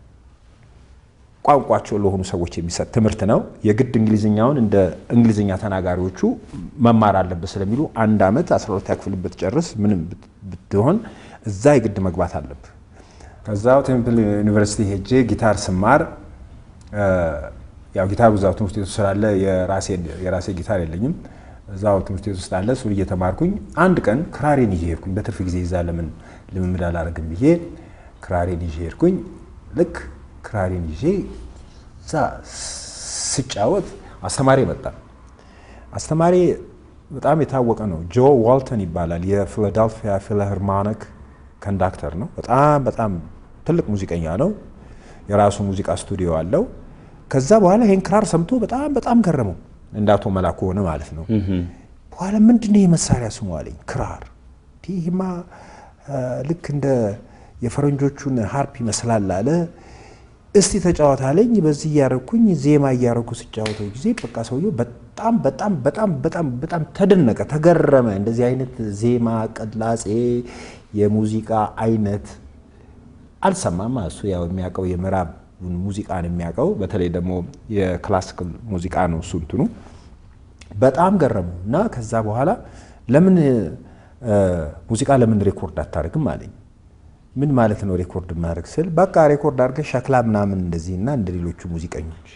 ቋንቋቸው ለሆኑ ሰዎች የሚሰጥ ትምህርት ነው። የግድ እንግሊዝኛውን እንደ እንግሊዝኛ ተናጋሪዎቹ መማር አለበት ስለሚሉ አንድ ዓመት 12 ክፍል ብትጨርስ ምንም ብት- ብትሆን እዛ የግድ መግባት አለብህ። ከዛው ቴምፕል ዩኒቨርሲቲ ሄጄ ጊታር ስማር እ፣ ያው ጊታር እዛው ትምህርት ቤት ውስጥ ስላለ የራሴ- የራሴ ጊታር የለኝም። እዛው ትምህርት ቤት ውስጥ አለ። እሱን እየተማርኩኝ አንድ ቀን ክራሬን ይዤ ሄድኩኝ። በትርፍ ጊዜ እዛ ለምን ልምምድ አላደርግም ብዬ ክራሬን ይዤ ሄድኩኝ። ልክ ክራሬን ይዤ እዛ ስጫወት አስተማሪ መጣ። አስተማሪ በጣም የታወቀ ነው። ጆ ዋልተን ይባላል። የፊላዳልፊያ ፊልሃርሞኒክ ኮንዳክተር ነው። በጣም በጣም ትልቅ ሙዚቀኛ ነው። የራሱ ሙዚቃ ስቱዲዮ አለው። ከዛ በኋላ ይህን ክራር ሰምቶ በጣም በጣም ገረመው። እንደ አቶ መላኩ ሆነ ማለት ነው። በኋላ ምንድን ነው የመሳሪያ ስሙ አለኝ። ክራር ይህማ አ፣ ልክ እንደ የፈረንጆቹን ሀርፕ ይመስላል አለ። እስቲ ተጫወት አለኝ። በዚህ እያረኩኝ ዜማ እያረኩ ስጫወተው ጊዜ በቃ ሰውየው በጣም በጣም በጣም በጣም በጣም ተደነቀ፣ ተገረመ። እንደዚህ አይነት ዜማ ቅላጼ፣ የሙዚቃ አይነት አልሰማም። እሱ ያው የሚያውቀው የምዕራብ ሙዚቃን የሚያውቀው በተለይ ደግሞ የክላሲካል ሙዚቃ ነው እሱ እንትኑ በጣም ገረሙ እና ከዛ በኋላ ለምን እ፣ ሙዚቃ ለምን ሬኮርድ አታደርግም አለኝ። ምን ማለት ነው ሬኮርድ ማድረግ ስል በቃ ሬኮርድ አድርገህ ሸክላ ምናምን እንደዚህ እና እንደ ሌሎቹ ሙዚቀኞች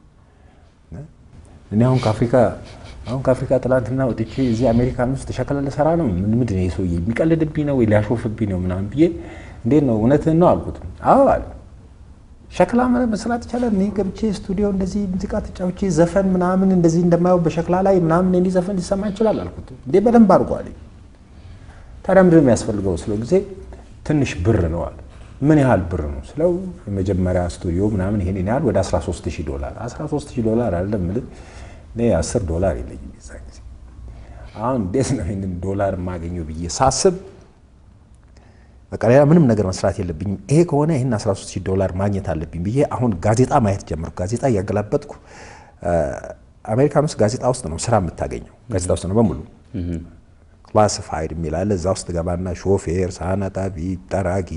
እኔ አሁን ከአፍሪካ አሁን ከአፍሪካ ትላንትና ወጥቼ እዚህ አሜሪካን ውስጥ ሸክላ ልሰራ ነው። ምን ምንድን ነው ይሄ ሰውዬ የሚቀልድብኝ ነው ወይ ሊያሾፍብኝ ነው ምናምን ብዬ እንዴት ነው እውነትህን ነው አልኩት። አዎ አለ። ሸክላ መስራት ይቻላል። እኔ ገብቼ ስቱዲዮ እንደዚህ ሙዚቃ ተጫውቼ ዘፈን ምናምን እንደዚህ እንደማየው በሸክላ ላይ ምናምን እንዲህ ዘፈን ሊሰማ ይችላል አልኩት። እንዴ በደንብ አድርጎ አለኝ። ታዲያ ምንድን ነው የሚያስፈልገው ስለው ጊዜ ትንሽ ብር ነው አለ። ምን ያህል ብር ነው ስለው የመጀመሪያ ስቱዲዮ ምናምን ይሄን ያህል ወደ 13 ሺህ ዶላር 13 ሺህ ዶላር አይደለም የምልህ እኔ 10 ዶላር የለኝም የዛን ጊዜ። አሁን እንዴት ነው ይህንን ዶላር የማገኘው ብዬ ሳስብ በቃ ሌላ ምንም ነገር መስራት የለብኝም። ይሄ ከሆነ ይህን 13 ሺህ ዶላር ማግኘት አለብኝ ብዬ አሁን ጋዜጣ ማየት ጀመርኩ። ጋዜጣ እያገላበጥኩ አሜሪካን ውስጥ ጋዜጣ ውስጥ ነው ስራ የምታገኘው። ጋዜጣ ውስጥ ነው በሙሉ ክላሲፋይድ የሚል አለ። እዛ ውስጥ ገባና ሾፌር፣ ሳህን አጣቢ፣ ጠራጊ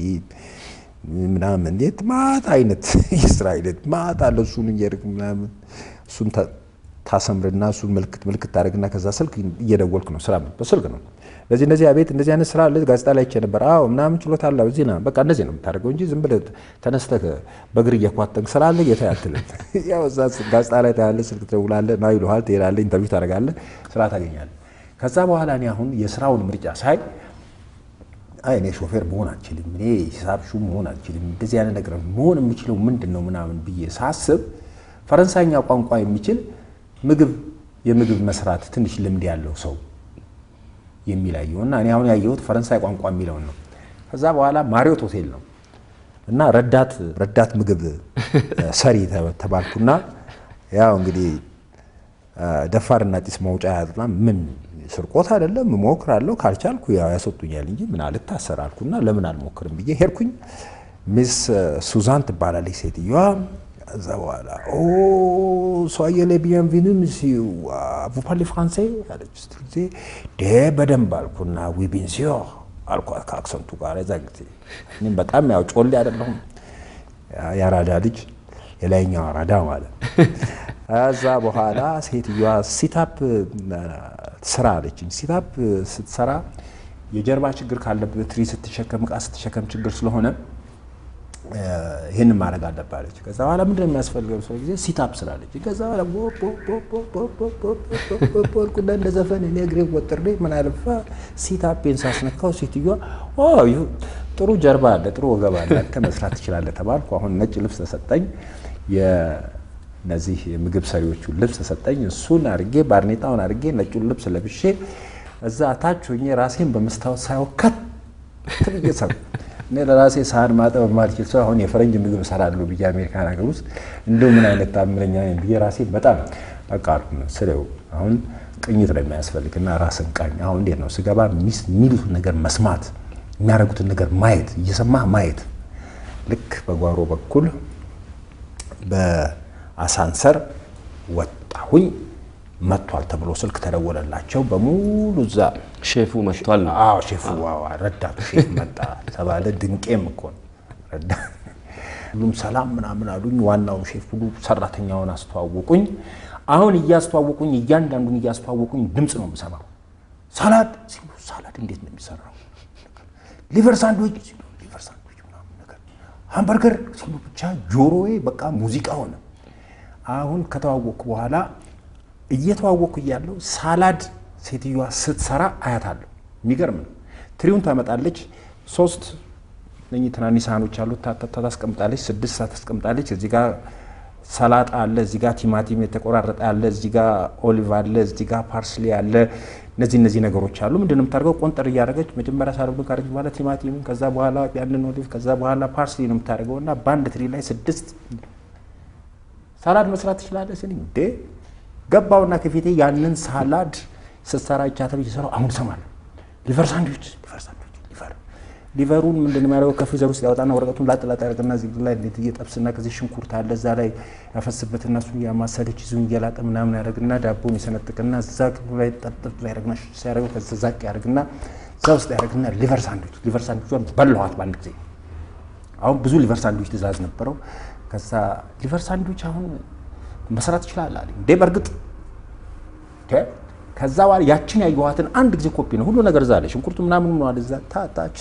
ምናምን እንዴት ማታ አይነት የስራ አይነት ማታ አለ። እሱን እየሄድክ ምናምን እሱን ታሰምርና እሱን ምልክት ምልክት ታደርግና ከዛ ስልክ እየደወልክ ነው ስራ በስልክ ነው። ለዚህ እንደዚህ አቤት እንደዚህ አይነት ስራ አለ ጋዜጣ ላይ አይቼ ነበር። አዎ ምናምን ችሎታ አለ እዚህ ና በቃ እንደዚህ ነው የምታደርገው እንጂ ዝም ብለህ ተነስተህ በእግር እየኳተንክ ስራ አለ ጌታ አትልም። ያው እዛ ጋዜጣ ላይ ታያለህ፣ ስልክ ትደውላለህ፣ ና ይሉሃል፣ ትሄዳለህ፣ ኢንተርቪው ታደርጋለህ፣ ስራ ታገኛለህ። ከዛ በኋላ እኔ አሁን የስራውን ምርጫ ሳይ አይ እኔ ሾፌር መሆን አልችልም፣ እኔ ሂሳብ ሹም መሆን አልችልም፣ እንደዚህ አይነት ነገር መሆን የምችለው ምንድን ነው ምናምን ብዬ ሳስብ ፈረንሳይኛ ቋንቋ የሚችል ምግብ የምግብ መስራት ትንሽ ልምድ ያለው ሰው የሚለየው እና እኔ አሁን ያየሁት ፈረንሳይ ቋንቋ የሚለውን ነው። ከዛ በኋላ ማሪዮት ሆቴል ነው እና ረዳት ረዳት ምግብ ሰሪ ተባልኩና ያው እንግዲህ ደፋርና ጢስ ማውጫ ያጥና ምን ስርቆት አይደለም እሞክራለሁ፣ ካልቻልኩ ያው ያስወጡኛል እንጂ ምን አልታሰር አልኩና ለምን አልሞክርም ብዬ ሄድኩኝ። ሚስ ሱዛን ትባላለች ሴትዮዋ። እዛ በኋላ ኦ ሶየ ሌ ቢንቪኑ monsieur vous parlez français አለች ስትል ጊዜ ደ በደንብ አልኩና ዊ ቢን ሲዮር አልኳት ከአክሰንቱ ጋር የዛ ጊዜ እኔም በጣም ያው ጮሌ አይደለሁም የአራዳ ልጅ የላይኛው አራዳ ማለት ከዛ በኋላ ሴትዮዋ ሲታፕ ስራ አለችኝ። ሲታፕ ስትሰራ የጀርባ ችግር ካለበት ትሪ ስትሸከም እቃ ስትሸከም ችግር ስለሆነ ይህን ማድረግ አለባለች። ከዛ በኋላ ምንድን ነው የሚያስፈልገው ሰው ጊዜ ሲታፕ ስላለች ከዛ በኋላ ልኩና እንደ ዘፈን እኔ እግሬ ወጥሬ ምን አለፋ ሲታፔን ሳስነካው ሴትዮዋ ጥሩ ጀርባ አለ፣ ጥሩ ወገብ አለ፣ አንተ መስራት ትችላለህ ተባልኩ። አሁን ነጭ ልብስ ተሰጠኝ። እነዚህ የምግብ ሰሪዎቹን ልብስ ተሰጠኝ። እሱን አድርጌ ባርኔጣውን አድርጌ ነጩን ልብስ ለብሼ እዛ ታች ሆኜ ራሴን በመስታወት ሳየው ከት ብዬ ሰሩ እኔ ለራሴ ሳህን ማጠብ የማልችል ሰው አሁን የፈረንጅ ምግብ እሰራለሁ ብዬ አሜሪካን ሀገር ውስጥ እንደው ምን አይነት ታምረኛ ነኝ ብዬ ራሴ በጣም በቃ ስለው አሁን ቅኝት ነው የሚያስፈልግና ራስን ቃኝ። አሁን እንዴት ነው ስገባ የሚሉትን ነገር መስማት፣ የሚያደርጉትን ነገር ማየት፣ እየሰማህ ማየት። ልክ በጓሮ በኩል በአሳንሰር ወጣሁኝ። መጥቷል ተብሎ ስልክ ተደወለላቸው በሙሉ እዛ ሼፉ መጥቷል ነው። አዎ ሼፉ ዋው ረዳቱ ሼፍ መጣ ተባለ። ድንቄም እኮ ነው ረዳት። ሁሉም ሰላም ምናምን አሉኝ። ዋናው ሼፍ ሁሉ ሰራተኛውን አስተዋወቁኝ። አሁን እያስተዋወቁኝ እያንዳንዱን እያስተዋወቁኝ ድምፅ ነው የምሰማው። ሳላድ ሲሉ ሳላድ እንዴት ነው የሚሰራው? ሊቨር ሳንድዊች ሲሉ ሊቨር ሳንድዊች ምናምን ነገር፣ ሃምበርገር ሲሉ ብቻ ጆሮዬ በቃ ሙዚቃ ሆነ። አሁን ከተዋወቅኩ በኋላ እየተዋወቅኩ እያለሁ ሳላድ ሴትዮዋ ስትሰራ አያታለሁ። የሚገርም ነው። ትሪውን ታመጣለች። ሶስት እነኚህ ትናንሽ ሳህኖች አሉ። ታስቀምጣለች። ስድስት ታስቀምጣለች። እዚህ ጋር ሰላጣ አለ፣ እዚህ ጋር ቲማቲም የተቆራረጠ አለ፣ እዚህ ጋር ኦሊቭ አለ፣ እዚህ ጋር ፓርስሊ አለ። እነዚህ እነዚህ ነገሮች አሉ። ምንድን ነው የምታደርገው? ቆንጠር እያደረገች መጀመሪያ ሳለብን ካደረገች በኋላ ቲማቲምን፣ ከዛ በኋላ ያንን ኦሊቭ፣ ከዛ በኋላ ፓርስሊ ነው የምታደርገው እና በአንድ ትሪ ላይ ስድስት ሳላድ መስራት ትችላለህ ስልኝ እንዴ ገባውና ከፊቴ ያንን ሳላድ ስትሰራ ይቻተ እየሰራው አሁን እሰማለሁ። ሊቨር ሳንድዊች ሊቨር ሳንድዊች ሊቨር ሊቨሩን ምንድን ነው የሚያደርገው? ከፍሪዘር ውስጥ ያወጣና ወረቀቱን ላጥ ላጥ ያደርግና እዚህ ላይ እንዴት እየጠብስና ከዚህ ሽንኩርት አለ እዛ ላይ ያፈስበትና እሱን እያማሰለች ይዙን እየላጠ ምናምን ያደርግና ዳቦን ይሰነጥቅና እዛ ክፍሉ ላይ ጠጥጥ ላይ ያደርግና ሲያደርገው ከዛ ዛቅ ያደርግና እዛ ውስጥ ያደርግና ሊቨር ሳንድዊች ሊቨር ሳንድዊቿን በላኋት በአንድ ጊዜ። አሁን ብዙ ሊቨር ሳንድዊች ትእዛዝ ነበረው። ከዛ ሊቨር ሳንድዊች አሁን መስራት ይችላል አለኝ። እንዴ በእርግጥ ከዛ በኋላ ያችን ያየኋትን አንድ ጊዜ ኮፒ ነው ሁሉ ነገር እዛ አለ። ሽንኩርቱ ምናምን ሆኗል እዛ ታታች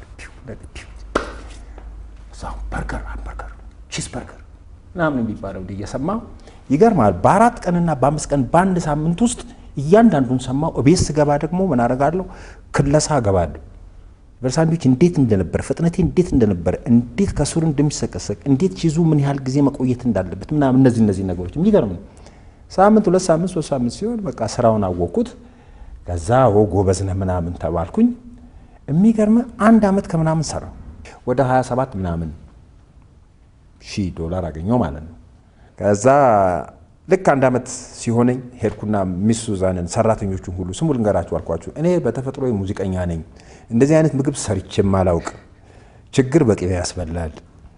በርገር በርገር ቺስ በርገር ምናምን የሚባለው እንዲ እየሰማሁ ይገርማል። በአራት ቀንና በአምስት ቀን በአንድ ሳምንት ውስጥ እያንዳንዱን ሰማሁ። እቤት ስገባ ደግሞ ምን አደርጋለሁ? ክለሳ እገባለሁ። በሳንድዊች እንዴት እንደነበረ ፍጥነቴ እንዴት እንደነበረ እንዴት ከስሩ እንደሚሰቀሰቅ እንዴት ቺዙ ምን ያህል ጊዜ መቆየት እንዳለበት ምናምን እነዚህ እነዚህ ነገሮች የሚገርም ነው። ሳምንት ሁለት ሳምንት ሶስት ሳምንት ሲሆን በቃ ስራውን አወቅኩት። ከዛ ጎበዝ ነህ ምናምን ተባልኩኝ። የሚገርም አንድ አመት ከምናምን ሰራው ወደ 27 ምናምን ሺህ ዶላር አገኘው ማለት ነው። ከዛ ልክ አንድ አመት ሲሆነኝ ሄድኩና ሚስ ሱዛንን ሰራተኞቹን ሁሉ ስሙ ልንገራችሁ አልኳችሁ። እኔ በተፈጥሮ ሙዚቀኛ ነኝ፣ እንደዚህ አይነት ምግብ ሰርቼም አላውቅ። ችግር በቅቤ ያስበላል፣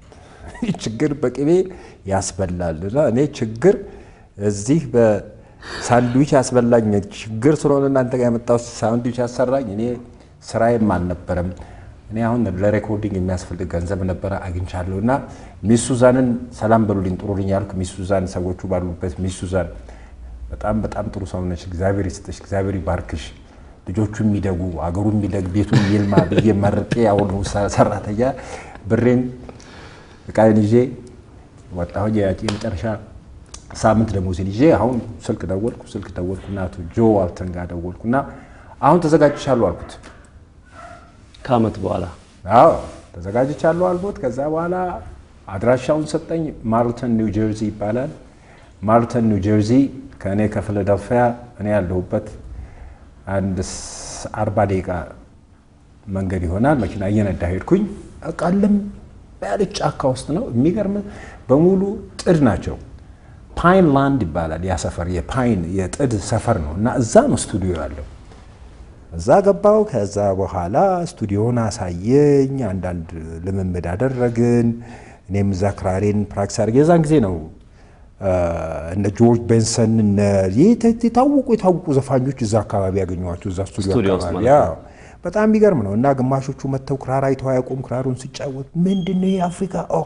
ችግር በቅቤ ያስበላል። እና እኔ ችግር እዚህ በሳንድዊች ያስበላኝ ችግር ስለሆነ እናንተ ጋር የመጣው ሳንድዊች ያሰራኝ እኔ ስራዬም አልነበረም። እኔ አሁን ለሬኮርዲንግ የሚያስፈልግ ገንዘብ ነበረ አግኝቻለሁ። እና ሚስ ሱዛንን ሰላም በሉልኝ ጥሩልኝ ያልኩ ሚስ ሱዛን ሰዎቹ ባሉበት ሚስ ሱዛን በጣም በጣም ጥሩ ሰው ነች። እግዚአብሔር ይስጥሽ፣ እግዚአብሔር ይባርክሽ፣ ልጆቹ የሚደጉ አገሩ የሚደግ ቤቱ የሚልማ ብዬ መርቄ አሁኑ ሰራተኛ ብሬን እቃዬን ይዤ ወጣሁ። ያቺ የመጨረሻ ሳምንት ደሞዜን ይዤ አሁን ስልክ ደወልኩ። ስልክ ደወልኩና አቶ ጆ ዋልተን ጋር ደወልኩና አሁን ተዘጋጅቻለሁ አልኩት። ከአመት በኋላ አዎ ተዘጋጅቻለሁ አልኩት። ከዛ በኋላ አድራሻውን ሰጠኝ። ማርልተን ኒው ጀርዚ ይባላል። ማርልተን ኒው ጀርዚ ከእኔ ከፊላደልፊያ እኔ ያለሁበት አንድ ስ- አርባ ደቂቃ መንገድ ይሆናል። መኪና እየነዳ ሄድኩኝ። ቃልም ያለች ጫካ ውስጥ ነው። የሚገርም በሙሉ ጥድ ናቸው። ፓይን ላንድ ይባላል ያ ሰፈር፣ የፓይን የጥድ ሰፈር ነው እና እዛ ነው ስቱዲዮ ያለው። እዛ ገባው። ከዛ በኋላ ስቱዲዮን አሳየኝ። አንዳንድ ልምምድ አደረግን። እኔም እዛ ክራሬን ፕራክቲስ አድርጌ የዛን ጊዜ ነው አ፣ እነ ጆርጅ ቤንሰን እነ የተ- የታወቁ የታወቁ ዘፋኞች እዛ አካባቢ ያገኘኋቸው እዛ ስቱዲዮ ስቱዲዮ ውስጥ አካባቢ ማለት ነው። አዎ። በጣም የሚገርም ነው እና ግማሾቹ መጥተው ክራር አይተው አያውቁም። ክራሩን ሲጫወት ምንድን ነው ይሄ አፍሪካ ኦ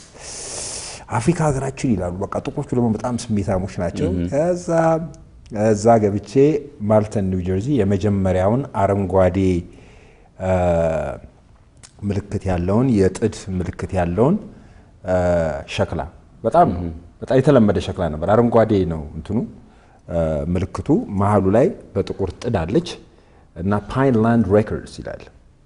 አፍሪካ ሀገራችን ይላሉ። በቃ ጥቁሮቹ ደግሞ በጣም ስሜታሞች ናቸው። ከዛ እዛ ገብቼ ማልተን ኒው ጀርዚ የመጀመሪያውን አረንጓዴ አ፣ ምልክት ያለውን የጥድ ምልክት ያለውን አ፣ ሸክላ በጣም በጣም የተለመደ ሸክላ ነበር። አረንጓዴ ነው እንትኑ አ፣ ምልክቱ መሀሉ ላይ በጥቁር ጥድ አለች እና ፓይንላንድ ሬኮርድስ ይላል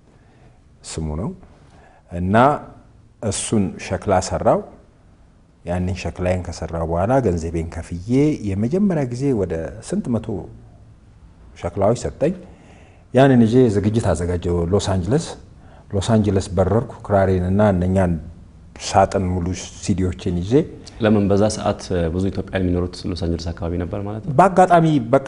ስሙ ነው እና እሱን ሸክላ ሰራው። ያንን ሸክላይን ከሰራው በኋላ ገንዘቤን ከፍዬ የመጀመሪያ ጊዜ ወደ ስንት መቶ ሸክላዎች ሰጠኝ። ያንን ይዤ ዝግጅት አዘጋጀው ሎስ አንጅለስ። ሎስ አንጅለስ በረርኩ ክራሬን እና እነኛን ሳጥን ሙሉ ሲዲዎችን ይዤ ለምን በዛ ሰዓት ብዙ ኢትዮጵያን የሚኖሩት ሎስ አንጀለስ አካባቢ ነበር ማለት ነው? በአጋጣሚ በቃ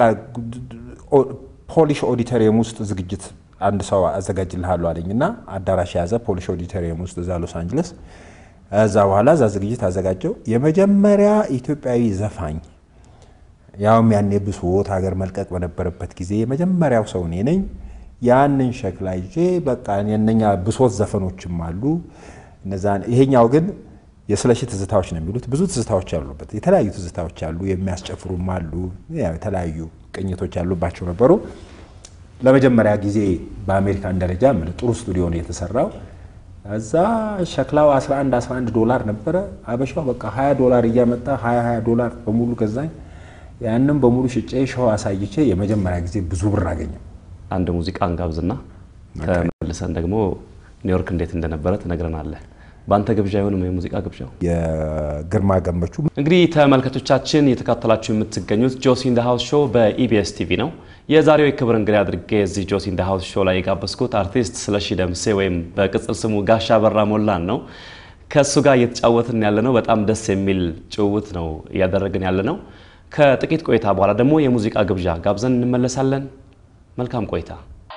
ፖሊሽ ኦዲተሪየም ውስጥ ዝግጅት አንድ ሰው አዘጋጅልሃለሁ አለኝ እና አዳራሽ የያዘ ፖሊሽ ኦዲተሪየም ውስጥ እዛ ሎስ አንጅለስ። እዛ በኋላ እዛ ዝግጅት አዘጋጀው። የመጀመሪያ ኢትዮጵያዊ ዘፋኝ ያውም ያኔ ብሶት ሀገር መልቀቅ በነበረበት ጊዜ የመጀመሪያው ሰው እኔ ነኝ። ያንን ሸክላ ይዤ በቃ የእነኛ ብሶት ዘፈኖችም አሉ እነዛን ይሄኛው ግን የስለሺ ትዝታዎች ነው የሚሉት። ብዙ ትዝታዎች አሉበት። የተለያዩ ትዝታዎች አሉ፣ የሚያስጨፍሩም አሉ፣ ያው የተለያዩ ቅኝቶች ያሉባቸው ነበሩ። ለመጀመሪያ ጊዜ በአሜሪካን ደረጃ ምን ጥሩ ስቱዲዮ ነው የተሰራው። እዛ ሸክላው 11 11 ዶላር ነበረ። አበሻው በቃ 20 ዶላር እያመጣ 20 20 ዶላር በሙሉ ገዛኝ። ያንም በሙሉ ሽጬ ሾው አሳይቼ የመጀመሪያ ጊዜ ብዙ ብር አገኘው። አንድ ሙዚቃ እንጋብዝና ተመልሰን ደግሞ ኒውዮርክ እንዴት እንደነበረ ትነግረናለህ። በአንተ ግብዣ አይሆንም የሙዚቃ ግብዣው? የግርማ ገመቹ እንግዲህ ተመልካቾቻችን እየተካተላችሁ የምትገኙት ጆሲ ኢን ዘ ሃውስ ሾው በኢቢኤስ ቲቪ ነው። የዛሬው የክብር እንግዳ አድርጌ እዚህ ጆሲ ኢን ዘ ሃውስ ሾው ላይ የጋበዝኩት አርቲስት ስለሺ ደምሴ ወይም በቅጽል ስሙ ጋሻ በራ ሞላን ነው። ከእሱ ጋር እየተጫወትን ያለ ነው። በጣም ደስ የሚል ጭውውት ነው እያደረግን ያለ ነው። ከጥቂት ቆይታ በኋላ ደግሞ የሙዚቃ ግብዣ ጋብዘን እንመለሳለን። መልካም ቆይታ።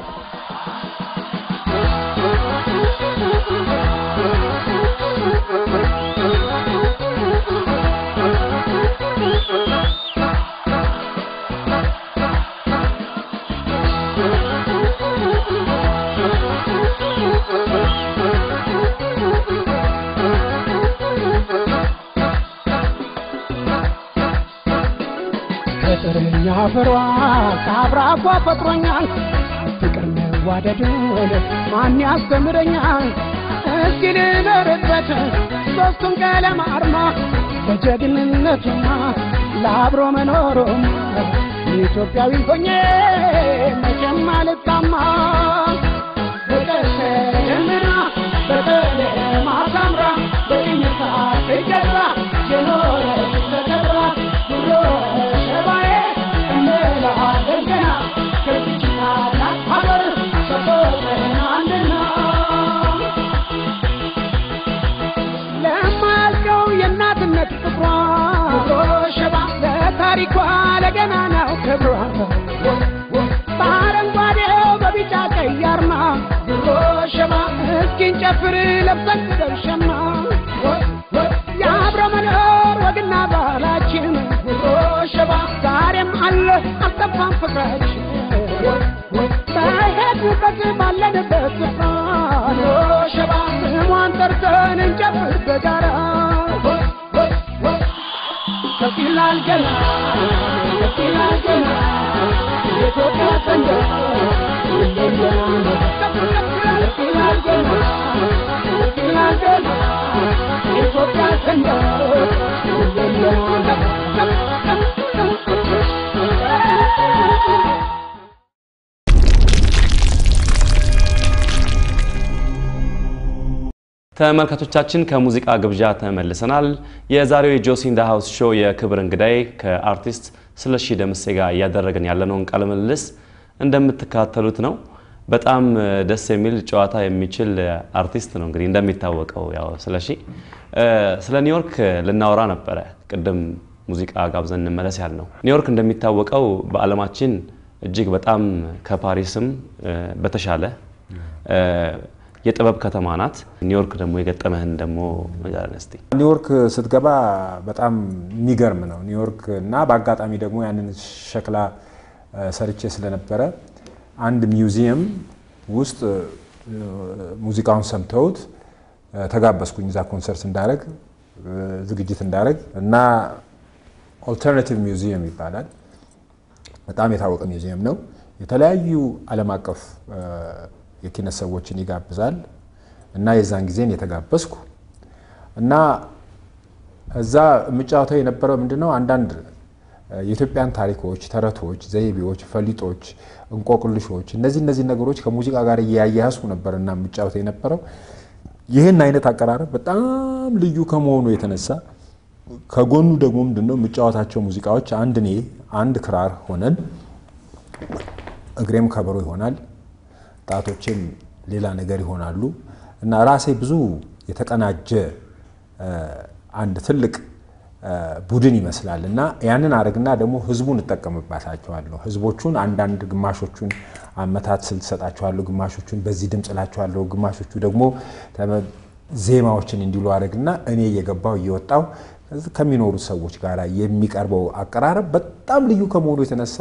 ከጥርኛ ፍሯ ከአብራኳ ፈጥሮኛል ፍቅር መዋደድን ማን ያስተምረኛል? እስኪ ልኖርበት ሶስቱን ቀለም አርማ በጀግንነቱና ለአብሮ መኖሩም ኢትዮጵያዊ ሆኜ መቼም አልታማ ፍቅር ተጀምራ በቀለም አሳምራ በቅኝታ ትገዛ የኖረች ተከብራ ድሮ ሸባዬ እንላለን ገና ከዚች ታላቅ ሀገር ሰጥቶናል ገና ነው ክብሯ በአረንጓዴው በቢጫ ቀይ አርማ ሸማ እስኪን ጨፍር ለብሰን ደርሸማ የአብረ መኖር ወግና ባህላችን ሸባ ዛሬም አለ አልጠፋም ፍቅራችን በሄድንበት ባለንበት ስፍራ ሸባ ስሟን ጠርተን እንጨፍር በጋራ ከፍ ይላል ገና ከፍ ይላል ገና የኢትዮጵያ ሰንደቅ ከፍ ከፍ ይላል ገና ከፍ ይላል ገና የኢትዮጵያ ሰንደቅ ተመልካቾቻችን ከሙዚቃ ግብዣ ተመልሰናል። የዛሬው የጆሲ ኢን ዘ ሃውስ ሾው የክብር እንግዳይ ከአርቲስት ስለሺ ደምሴ ጋር እያደረግን ያለነውን ቃለ ምልልስ እንደምትከታተሉት ነው። በጣም ደስ የሚል ጨዋታ የሚችል አርቲስት ነው። እንግዲህ እንደሚታወቀው ያው ስለሺ ስለ ኒውዮርክ ልናወራ ነበረ። ቅድም ሙዚቃ ጋብዘን እንመለስ ያል ነው። ኒውዮርክ እንደሚታወቀው በዓለማችን እጅግ በጣም ከፓሪስም በተሻለ የጥበብ ከተማ ናት። ኒውዮርክ ደግሞ የገጠመህን ደግሞ ንገረን እስቲ። ኒውዮርክ ስትገባ በጣም የሚገርም ነው ኒውዮርክ እና በአጋጣሚ ደግሞ ያንን ሸክላ ሰርቼ ስለነበረ አንድ ሚውዚየም ውስጥ ሙዚቃውን ሰምተውት ተጋበዝኩኝ እዛ ኮንሰርት እንዳረግ ዝግጅት እንዳረግ እና ኦልተርናቲቭ ሚውዚየም ይባላል። በጣም የታወቀ ሚውዚየም ነው። የተለያዩ ዓለም አቀፍ የኪነት ሰዎችን ይጋብዛል እና የዛን ጊዜን የተጋበዝኩ እና እዛ የምጫወተው የነበረው ምንድነው አንዳንድ የኢትዮጵያን ታሪኮች፣ ተረቶች፣ ዘይቤዎች፣ ፈሊጦች፣ እንቆቅልሾች እነዚህ እነዚህ ነገሮች ከሙዚቃ ጋር እያያያዝኩ ነበር እና የምጫወተው የነበረው ይህን አይነት አቀራረብ በጣም ልዩ ከመሆኑ የተነሳ ከጎኑ ደግሞ ምንድነው የምጫወታቸው ሙዚቃዎች አንድ እኔ አንድ ክራር ሆነን እግሬም ከበሮ ይሆናል ጣቶችም ሌላ ነገር ይሆናሉ እና ራሴ ብዙ የተቀናጀ አንድ ትልቅ ቡድን ይመስላል እና ያንን አድርግና ደግሞ ህዝቡን እጠቀምባታቸዋለሁ። ህዝቦቹን አንዳንድ ግማሾቹን አመታት ስልት ሰጣቸዋለሁ፣ ግማሾቹን በዚህ ድምፅ እላቸዋለሁ፣ ግማሾቹ ደግሞ ዜማዎችን እንዲሉ አድርግና እኔ እየገባው እየወጣው ከሚኖሩት ሰዎች ጋር የሚቀርበው አቀራረብ በጣም ልዩ ከመሆኑ የተነሳ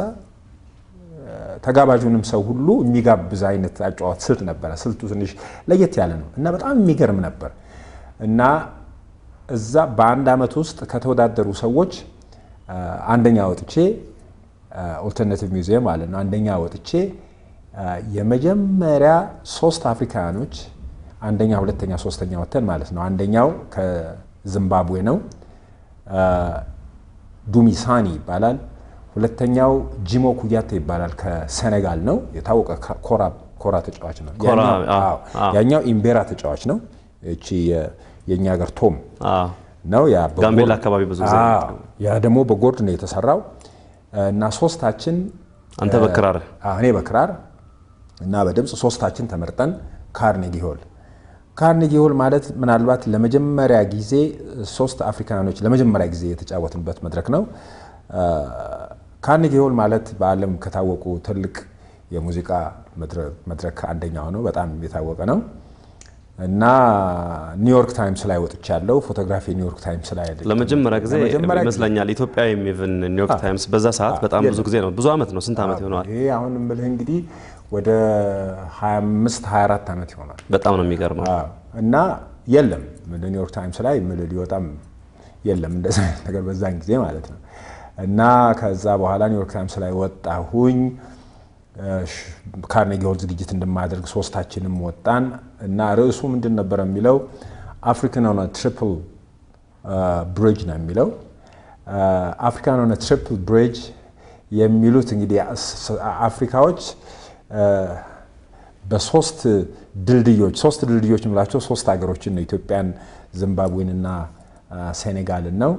ተጋባዡንም ሰው ሁሉ የሚጋብዝ አይነት አጫዋት ስልት ነበረ። ስልቱ ትንሽ ለየት ያለ ነው እና በጣም የሚገርም ነበር እና እዛ በአንድ ዓመት ውስጥ ከተወዳደሩ ሰዎች አንደኛ ወጥቼ ኦልተርናቲቭ ሚውዚየም ማለት ነው። አንደኛ ወጥቼ የመጀመሪያ ሶስት አፍሪካውያኖች አንደኛ፣ ሁለተኛ፣ ሶስተኛ ወተን ማለት ነው። አንደኛው ከዚምባብዌ ነው፣ ዱሚሳኒ ይባላል። ሁለተኛው ጂሞ ኩያቴ ይባላል ከሴኔጋል ነው። የታወቀ ኮራ ተጫዋች ነው። ያኛው ኢምቤራ ተጫዋች ነው። እቺ የእኛ ሀገር ቶም ነው። ጋምቤላ አካባቢ ብዙ ጊዜ ያ ደግሞ በጎርድ ነው የተሰራው እና ሶስታችን አንተ በክራር እኔ በክራር እና በድምፅ ሶስታችን ተመርጠን ካርኔጊ ሆል ካርኔጊ ሆል ማለት ምናልባት ለመጀመሪያ ጊዜ ሶስት አፍሪካኖች ለመጀመሪያ ጊዜ የተጫወትንበት መድረክ ነው። ካርኔጊ ሆል ማለት በዓለም ከታወቁ ትልቅ የሙዚቃ መድረክ አንደኛው ነው። በጣም የታወቀ ነው እና ኒውዮርክ ታይምስ ላይ ወጥቻለሁ። ፎቶግራፊ ኒውዮርክ ታይምስ ላይ ለመጀመሪያ ጊዜ ይመስለኛል ኢትዮጵያ ኢቭን ኒውዮርክ ታይምስ በዛ ሰዓት በጣም ብዙ ጊዜ ነው። ብዙ ዓመት ነው። ስንት ዓመት ይሆነዋል? ይሄ አሁን የምልህ እንግዲህ ወደ 25 24 ዓመት ይሆናል። በጣም ነው የሚገርመው። እና የለም ኒውዮርክ ታይምስ ላይ ምል ሊወጣም የለም እንደዛ አይነት ነገር በዛን ጊዜ ማለት ነው። እና ከዛ በኋላ ኒውዮርክ ታይምስ ላይ ወጣሁኝ። ካርኔጊ ሆል ዝግጅት እንደማደርግ ሶስታችንም ወጣን እና ርዕሱ ምንድን ነበር የሚለው አፍሪካን ኦን ትሪፕል ብሪጅ ነው የሚለው። አፍሪካን ኦን ትሪፕል ብሪጅ የሚሉት እንግዲህ አፍሪካዎች በሶስት ድልድዮች ሶስት ድልድዮች የምላቸው ሶስት ሀገሮችን ነው ኢትዮጵያን፣ ዚምባብዌንና ሴኔጋልን ነው።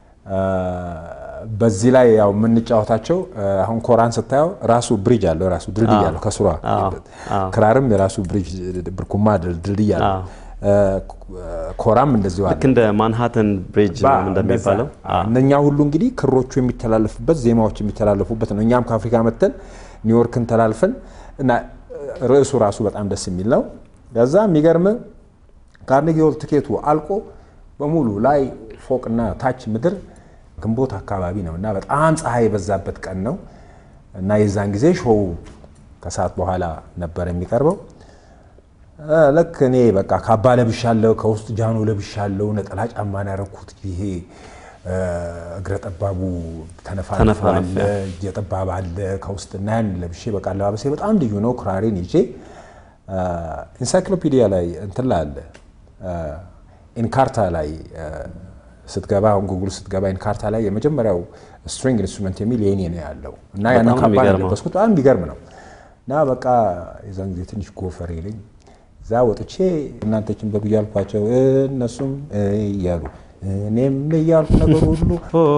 በዚህ ላይ ያው የምንጫወታቸው አሁን ኮራን ስታየው ራሱ ብሪጅ አለው ራሱ ድልድይ አለው ከስሯ። ክራርም የራሱ ብሪጅ ብርኩማ ድልድይ አለው እ፣ ኮራም እንደዚሁ አለ። ልክ እንደ ማንሃተን ብሪጅ ባ- ምናምን እንደሚባለው እንደዛ። አዎ፣ እነኛ ሁሉ እንግዲህ ክሮቹ የሚተላለፉበት ዜማዎች የሚተላለፉበት ነው። እኛም ከአፍሪካ መጥተን ኒውዮርክን ተላልፈን እና ርዕሱ ራሱ በጣም ደስ የሚል ነው። ከዛ የሚገርም ካርኔጊ ሆል ትኬቱ አልቆ በሙሉ ላይ ፎቅና ታች ምድር ግንቦት አካባቢ ነው እና በጣም ፀሐይ የበዛበት ቀን ነው እና የዛን ጊዜ ሾው ከሰዓት በኋላ ነበር የሚቀርበው። እ፣ ልክ እኔ በቃ ካባ ለብሻለሁ፣ ከውስጥ ጃኖ ለብሻለሁ፣ ነጠላ ጫማ ነው ያደረኩት። ይሄ እ፣ እግረ ጠባቡ ተነፋነፍ ተነፋነፍ፣ አለ፣ እጀ ጠባብ አለ ከውስጥ እና ያን ለብሼ በቃ አለባበሴ በጣም ልዩ ነው። ክራሬን ይዤ ኢንሳይክሎፒዲያ ላይ እንትን ላይ አለ ኢንካርታ ላይ እ፣ ስትገባ አሁን ጉግል ስትገባ ኢንካርታ ላይ የመጀመሪያው ስትሪንግ ኢንስትሩመንት የሚል የኔ ነው ያለው እና ያን በጣም ካባ ነው የሚገርመው። የለበስኩት። በጣም የሚገርም ነው እና በቃ የዛን ጊዜ ትንሽ ጎፈር ይለኝ እዛ ወጥቼ እናንተችን በሉ እያልኳቸው እነሱም እያሉ እኔም እያልኩ ነገር ሁሉ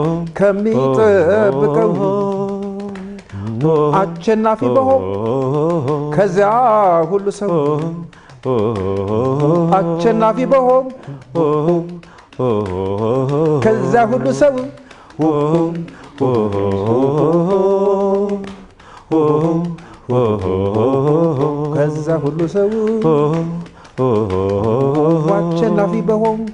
ከሚጠብቀው አሸናፊ በሆን ከዚያ ሁሉ ሰው አሸናፊ በሆን ከዚያ ሁሉ ሰው ከዛ ሁሉ ሰው አሸናፊ በሆንኩ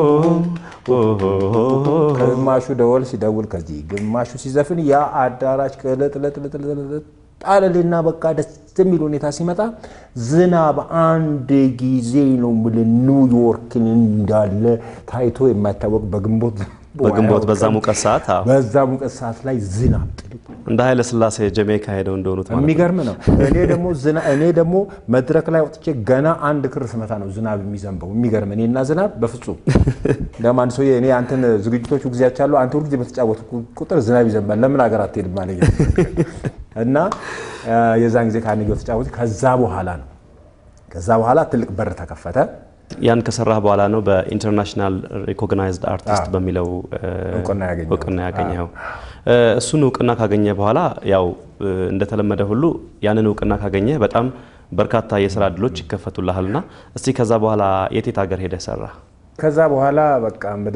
ግማሹ ደወል ሲደውል ከዚህ ግማሹ ሲዘፍን ያ አዳራሽ ቅልጥልጥልጥልጥ ጣለልና በቃ ደስ የሚል ሁኔታ ሲመጣ ዝናብ አንድ ጊዜ ነው የምልህ ኒውዮርክን እንዳለ ታይቶ የማይታወቅ በግንቦት በግንቦት በዛ ሙቀት ሰዓት አዎ። በዛ ሙቀት ሰዓት ላይ ዝናብ ጥልቅ እንደ ኃይለ ስላሴ ጀሜይካ ሄደው እንደሆኑት ማለት ነው። የሚገርም ነው። እኔ ደግሞ ዝና እኔ ደግሞ መድረክ ላይ ወጥቼ ገና አንድ ክር ስመታ ነው ዝናብ የሚዘንበው። የሚገርም እኔና ዝናብ በፍጹም ደግሞ አንድ ሰውዬ እኔ አንተን ዝግጅቶቹ ጊዜያች አሉ አንተ ሁልጊዜ በተጫወቱ ቁጥር ዝናብ ይዘንባል ለምን ሀገር አትሄድም አለኝ እና አ፣ የዛን ጊዜ ካርኔጊ ተጫወቱ። ከዛ በኋላ ነው ከዛ በኋላ ትልቅ በር ተከፈተ። ያን ከሰራህ በኋላ ነው በኢንተርናሽናል ሪኮግናይዝድ አርቲስት በሚለው እ፣ እውቅና ያገኘው። እውቅና ያገኘው። እ፣ እሱን እውቅና ካገኘ በኋላ ያው እ፣ እንደተለመደ ሁሉ ያንን እውቅና ካገኘ በጣም በርካታ የስራ እድሎች ይከፈቱልሃልና እስቲ ከዛ በኋላ የቴት ሀገር ሄደህ ሰራ? ከዛ በኋላ በቃ ወደ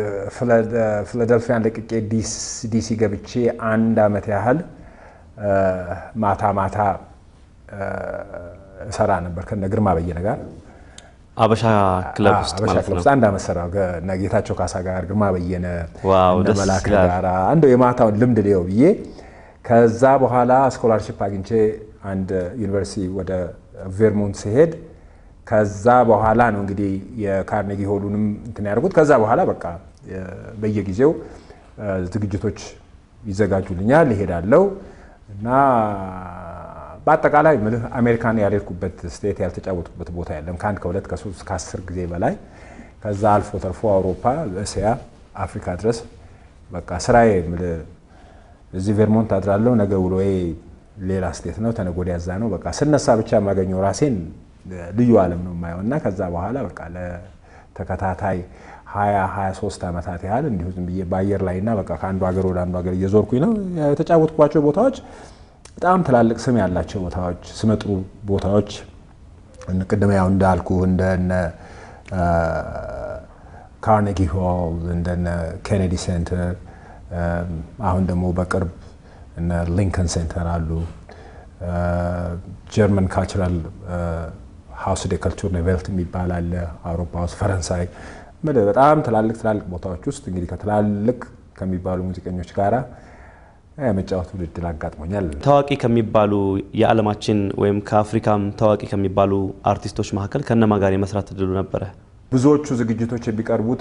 ፊላደልፊያን ለቅቄ ዲስ- ዲሲ ገብቼ አንድ አመት ያህል አ፣ ማታ ማታ አ፣ እሰራ ነበር ከነ ግርማ በየነ ጋር አበሻ ክለብ ውስጥ አበሻ ማለት ክለብ ነው። ውስጥ አንድ አመት ሰራሁ። ከእነ ጌታቸው ካሳ ጋር ግርማ በየነ ዋው፣ እነ ደስ መላክ ይላል። ጋር እንደው የማታውን ልምድ ሊየው ብዬ ከዛ በኋላ ስኮላርሽፕ አግኝቼ አንድ ዩኒቨርሲቲ ወደ ቬርሞንት ሲሄድ ከዛ በኋላ ነው እንግዲህ የካርኔጊ ሆሉንም እንትን ያደርጉት። ከዛ በኋላ በቃ የ- በየጊዜው አ፣ ዝግጅቶች ይዘጋጁልኛል፣ ይሄዳለው እና በአጠቃላይ ምልህ አሜሪካን ያልሄድኩበት ስቴት ያልተጫወትኩበት ቦታ የለም። ከአንድ ከሁለት ከሶስት ከአስር ጊዜ በላይ ከዛ አልፎ ተርፎ አውሮፓ፣ እስያ፣ አፍሪካ ድረስ በቃ ስራዬ ምልህ እዚህ ቬርሞንት አድራለሁ። ነገ ውሎዬ ሌላ ስቴት ነው፣ ተነገ ወዲያ እዛ ነው። በቃ ስነሳ ብቻ የማገኘው ራሴን ልዩ ዓለም ነው የማየው እና ከዛ በኋላ በቃ ለተከታታይ ሀያ ሀያ ሶስት ዓመታት ያህል እንዲሁ ዝም ብዬ በአየር ላይ እና በቃ ከአንዱ ሀገር ወደ አንዱ ሀገር እየዞርኩኝ ነው የተጫወትኳቸው ቦታዎች በጣም ትላልቅ ስም ያላቸው ቦታዎች፣ ስመጥሩ ቦታዎች እነ- ቅድም ያው እንዳልኩ እንደነ ካርኔጊ ሆል እንደነ ኬኔዲ ሴንተር አሁን ደግሞ በቅርብ እነ ሊንከን ሴንተር አሉ። ጀርመን ካልቸራል ሃውስ ደ ከልቸር ኔቨልት የሚባል አለ አውሮፓ ውስጥ ፈረንሳይ ምልህ በጣም ትላልቅ ትላልቅ ቦታዎች ውስጥ እንግዲህ ከትላልቅ ከሚባሉ ሙዚቀኞች ጋራ የመጫወት ውድድር አጋጥሞኛል። ታዋቂ ከሚባሉ የዓለማችን ወይም ከአፍሪካም ታዋቂ ከሚባሉ አርቲስቶች መካከል ከነማ ጋር የመስራት እድሉ ነበረ? ብዙዎቹ ዝግጅቶች የሚቀርቡት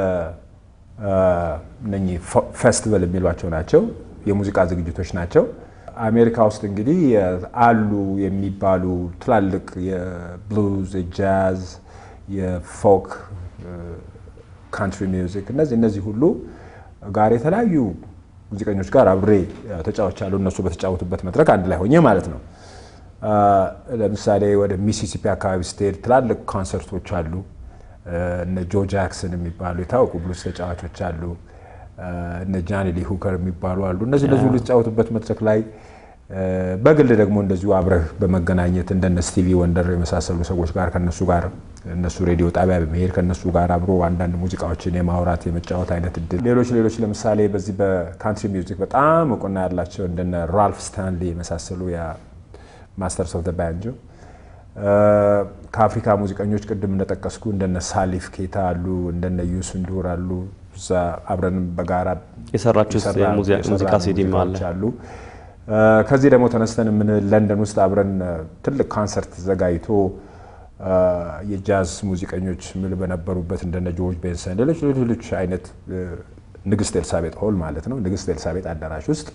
በእነኚህ ፌስቲቫል የሚሏቸው ናቸው፣ የሙዚቃ ዝግጅቶች ናቸው። አሜሪካ ውስጥ እንግዲህ አሉ የሚባሉ ትላልቅ የብሉዝ፣ የጃዝ፣ የፎክ፣ ካንትሪ ሚውዚክ እነዚህ እነዚህ ሁሉ ጋር የተለያዩ ሙዚቀኞች ጋር አብሬ ተጫውቻለሁ። እነሱ በተጫወቱበት መድረክ አንድ ላይ ሆኜ ማለት ነው። ለምሳሌ ወደ ሚሲሲፒ አካባቢ ስትሄድ ትላልቅ ኮንሰርቶች አሉ። እነ ጆ ጃክሰን የሚባሉ የታወቁ ብሉስ ተጫዋቾች አሉ። እነ ጃኒ ሊ ሁከር የሚባሉ አሉ። እነዚህ እነዚህ ሁሉ የተጫወቱበት መድረክ ላይ በግል ደግሞ እንደዚሁ አብረህ በመገናኘት እንደነ ስቲቪ ወንደር የመሳሰሉ ሰዎች ጋር ከነሱ ጋር እነሱ ሬዲዮ ጣቢያ በመሄድ ከነሱ ጋር አብሮ አንዳንድ ሙዚቃዎችን የማውራት የመጫወት አይነት እድል ሌሎች ሌሎች ለምሳሌ በዚህ በካንትሪ ሚውዚክ በጣም እውቅና ያላቸው እንደነ ራልፍ ስታንሊ የመሳሰሉ ማስተርስ ኦፍ ባንጆ ከአፍሪካ ሙዚቀኞች ቅድም እንደጠቀስኩ እንደነ ሳሊፍ ኬታ አሉ፣ እንደነ ዩሱንዱር አሉ። እዛ አብረንም በጋራ የሰራችሁት የሰራ- የሙዚቃ የሰራነው ሲዲም አለ። ሙዚቃዎች አሉ። ከዚህ ደግሞ ተነስተን ምን ለንደን ውስጥ አብረን ትልቅ ኮንሰርት ዘጋጅቶ የጃዝ ሙዚቀኞች ምል በነበሩበት እንደነ ጆርጅ ቤንሰን ሌሎች ሌሎች አይነት ንግስት ኤልሳቤጥ ሆል ማለት ነው ንግስት ኤልሳቤጥ አዳራሽ ውስጥ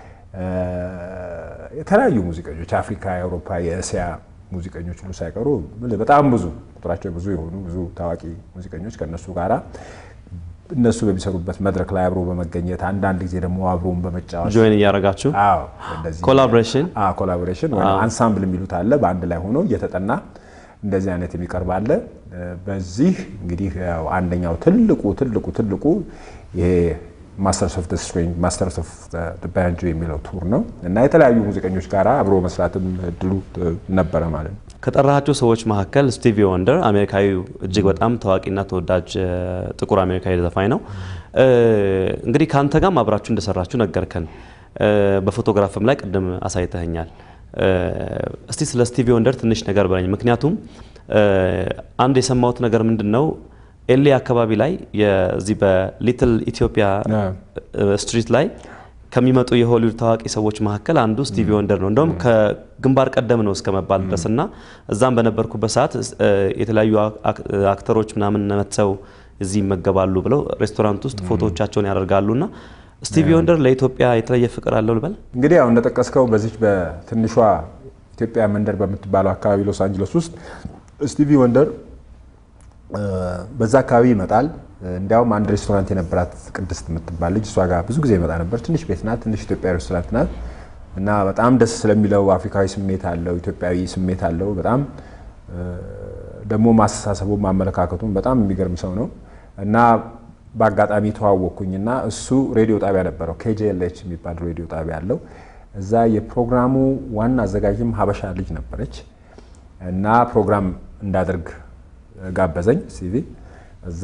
የተለያዩ ሙዚቀኞች የአፍሪካ፣ የአውሮፓ፣ የእስያ ሙዚቀኞች ሁሉ ሳይቀሩ ምልህ በጣም ብዙ ቁጥራቸው ብዙ የሆኑ ብዙ ታዋቂ ሙዚቀኞች ከእነሱ ጋራ እነሱ በሚሰሩበት መድረክ ላይ አብሮ በመገኘት አንዳንድ ጊዜ ደግሞ አብሮን በመጫወት ጆይን እያደረጋችሁ አዎ እንደዚህ ኮላቦሬሽን አዎ ኮላቦሬሽን ወይም አንሳምብል የሚሉት አለ። በአንድ ላይ ሆኖ እየተጠና እንደዚህ አይነት የሚቀርብ አለ። በዚህ እንግዲህ ያው አንደኛው ትልቁ ትልቁ ትልቁ ይሄ ማስተርስ ኦፍ ስትሪንግ ማስተርስ ኦፍ ባንጆ የሚለው ቱር ነው እና የተለያዩ ሙዚቀኞች ጋር አብሮ መስራትም እድሉ ነበረ ማለት ነው። ከጠራሃቸው ሰዎች መካከል ስቲቪ ወንደር አሜሪካዊው እጅግ በጣም ታዋቂና ተወዳጅ እ፣ ጥቁር አሜሪካዊ ዘፋኝ ነው። እ፣ እንግዲህ ከአንተ ጋርም አብራችሁ እንደሰራችሁ ነገርከን። እ፣ በፎቶግራፍም ላይ ቅድም አሳይተኸኛል። እ፣ እስቲ ስለ ስቲቪ ወንደር ትንሽ ነገር በለኝ። ምክንያቱም እ፣ አንድ የሰማሁት ነገር ምንድን ነው ኤሌ አካባቢ ላይ የዚህ በሊትል ኢትዮጵያ እ፣ ስትሪት ላይ ከሚመጡ የሆሊውድ ታዋቂ ሰዎች መካከል አንዱ ስቲቪ ወንደር ነው። እንደውም ከግንባር ቀደም ነው እስከ መባል ድረስ እና እዛም በነበርኩበት ሰዓት እ፣ የተለያዩ አክ- አክተሮች ምናምን መጥተው እዚህ ይመገባሉ ብለው ሬስቶራንት ውስጥ ፎቶዎቻቸውን ያደርጋሉ እና ስቲቪ ወንደር ለኢትዮጵያ የተለየ ፍቅር አለው ልበል? እንግዲህ ያው እንደጠቀስከው በዚች በትንሿ ኢትዮጵያ መንደር በምትባለው አካባቢ ሎስ አንጀለስ ውስጥ ስቲቪ ወንደር እ፣ በዛ አካባቢ ይመጣል። እንዲያውም አንድ ሬስቶራንት የነበራት ቅድስት የምትባል ልጅ እሷ ጋር ብዙ ጊዜ ይመጣ ነበር። ትንሽ ቤት ናት፣ ትንሽ ኢትዮጵያዊ ሬስቶራንት ናት እና በጣም ደስ ስለሚለው አፍሪካዊ ስሜት አለው፣ ኢትዮጵያዊ ስሜት አለው። በጣም እ፣ ደግሞ ማስተሳሰቡም ማመለካከቱም በጣም የሚገርም ሰው ነው እና በአጋጣሚ ተዋወቅኩኝና እሱ ሬዲዮ ጣቢያ ነበረው ኬጄኤልኤች የሚባል ሬዲዮ ጣቢያ አለው። እዛ የፕሮግራሙ ዋና አዘጋጅም ሀበሻ ልጅ ነበረች እና ፕሮግራም እንዳደርግ ጋበዘኝ ሲቪ እዛ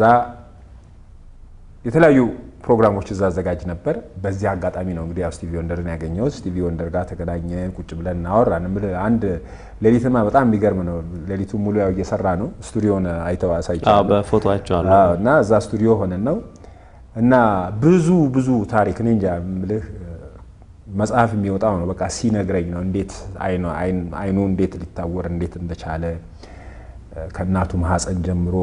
የተለያዩ ፕሮግራሞች እዛ አዘጋጅ ነበር። በዚህ አጋጣሚ ነው እንግዲህ ያው ስቲቪ ወንደርን ያገኘሁት። ስቲቪ ወንደር ጋር ተገናኘን፣ ቁጭ ብለን እናወራን። እምልህ አንድ ሌሊትማ በጣም የሚገርም ነው። ሌሊቱ ሙሉ ያው እየሰራ ነው። ስቱዲዮን አይተው አዎ፣ አሳይቻለሁ። በፎቶ አይቼዋለሁ። አዎ፣ እና እዛ ስቱዲዮ ሆነን ነው እና ብዙ ብዙ ታሪክ እኔ እንጃ የምልህ መጽሐፍ የሚወጣው ነው። በቃ ሲነግረኝ ነው እንዴት አይኑ አይን- አይኑ እንዴት ሊታወር እንዴት እንደቻለ ከእናቱ ማህፀን ጀምሮ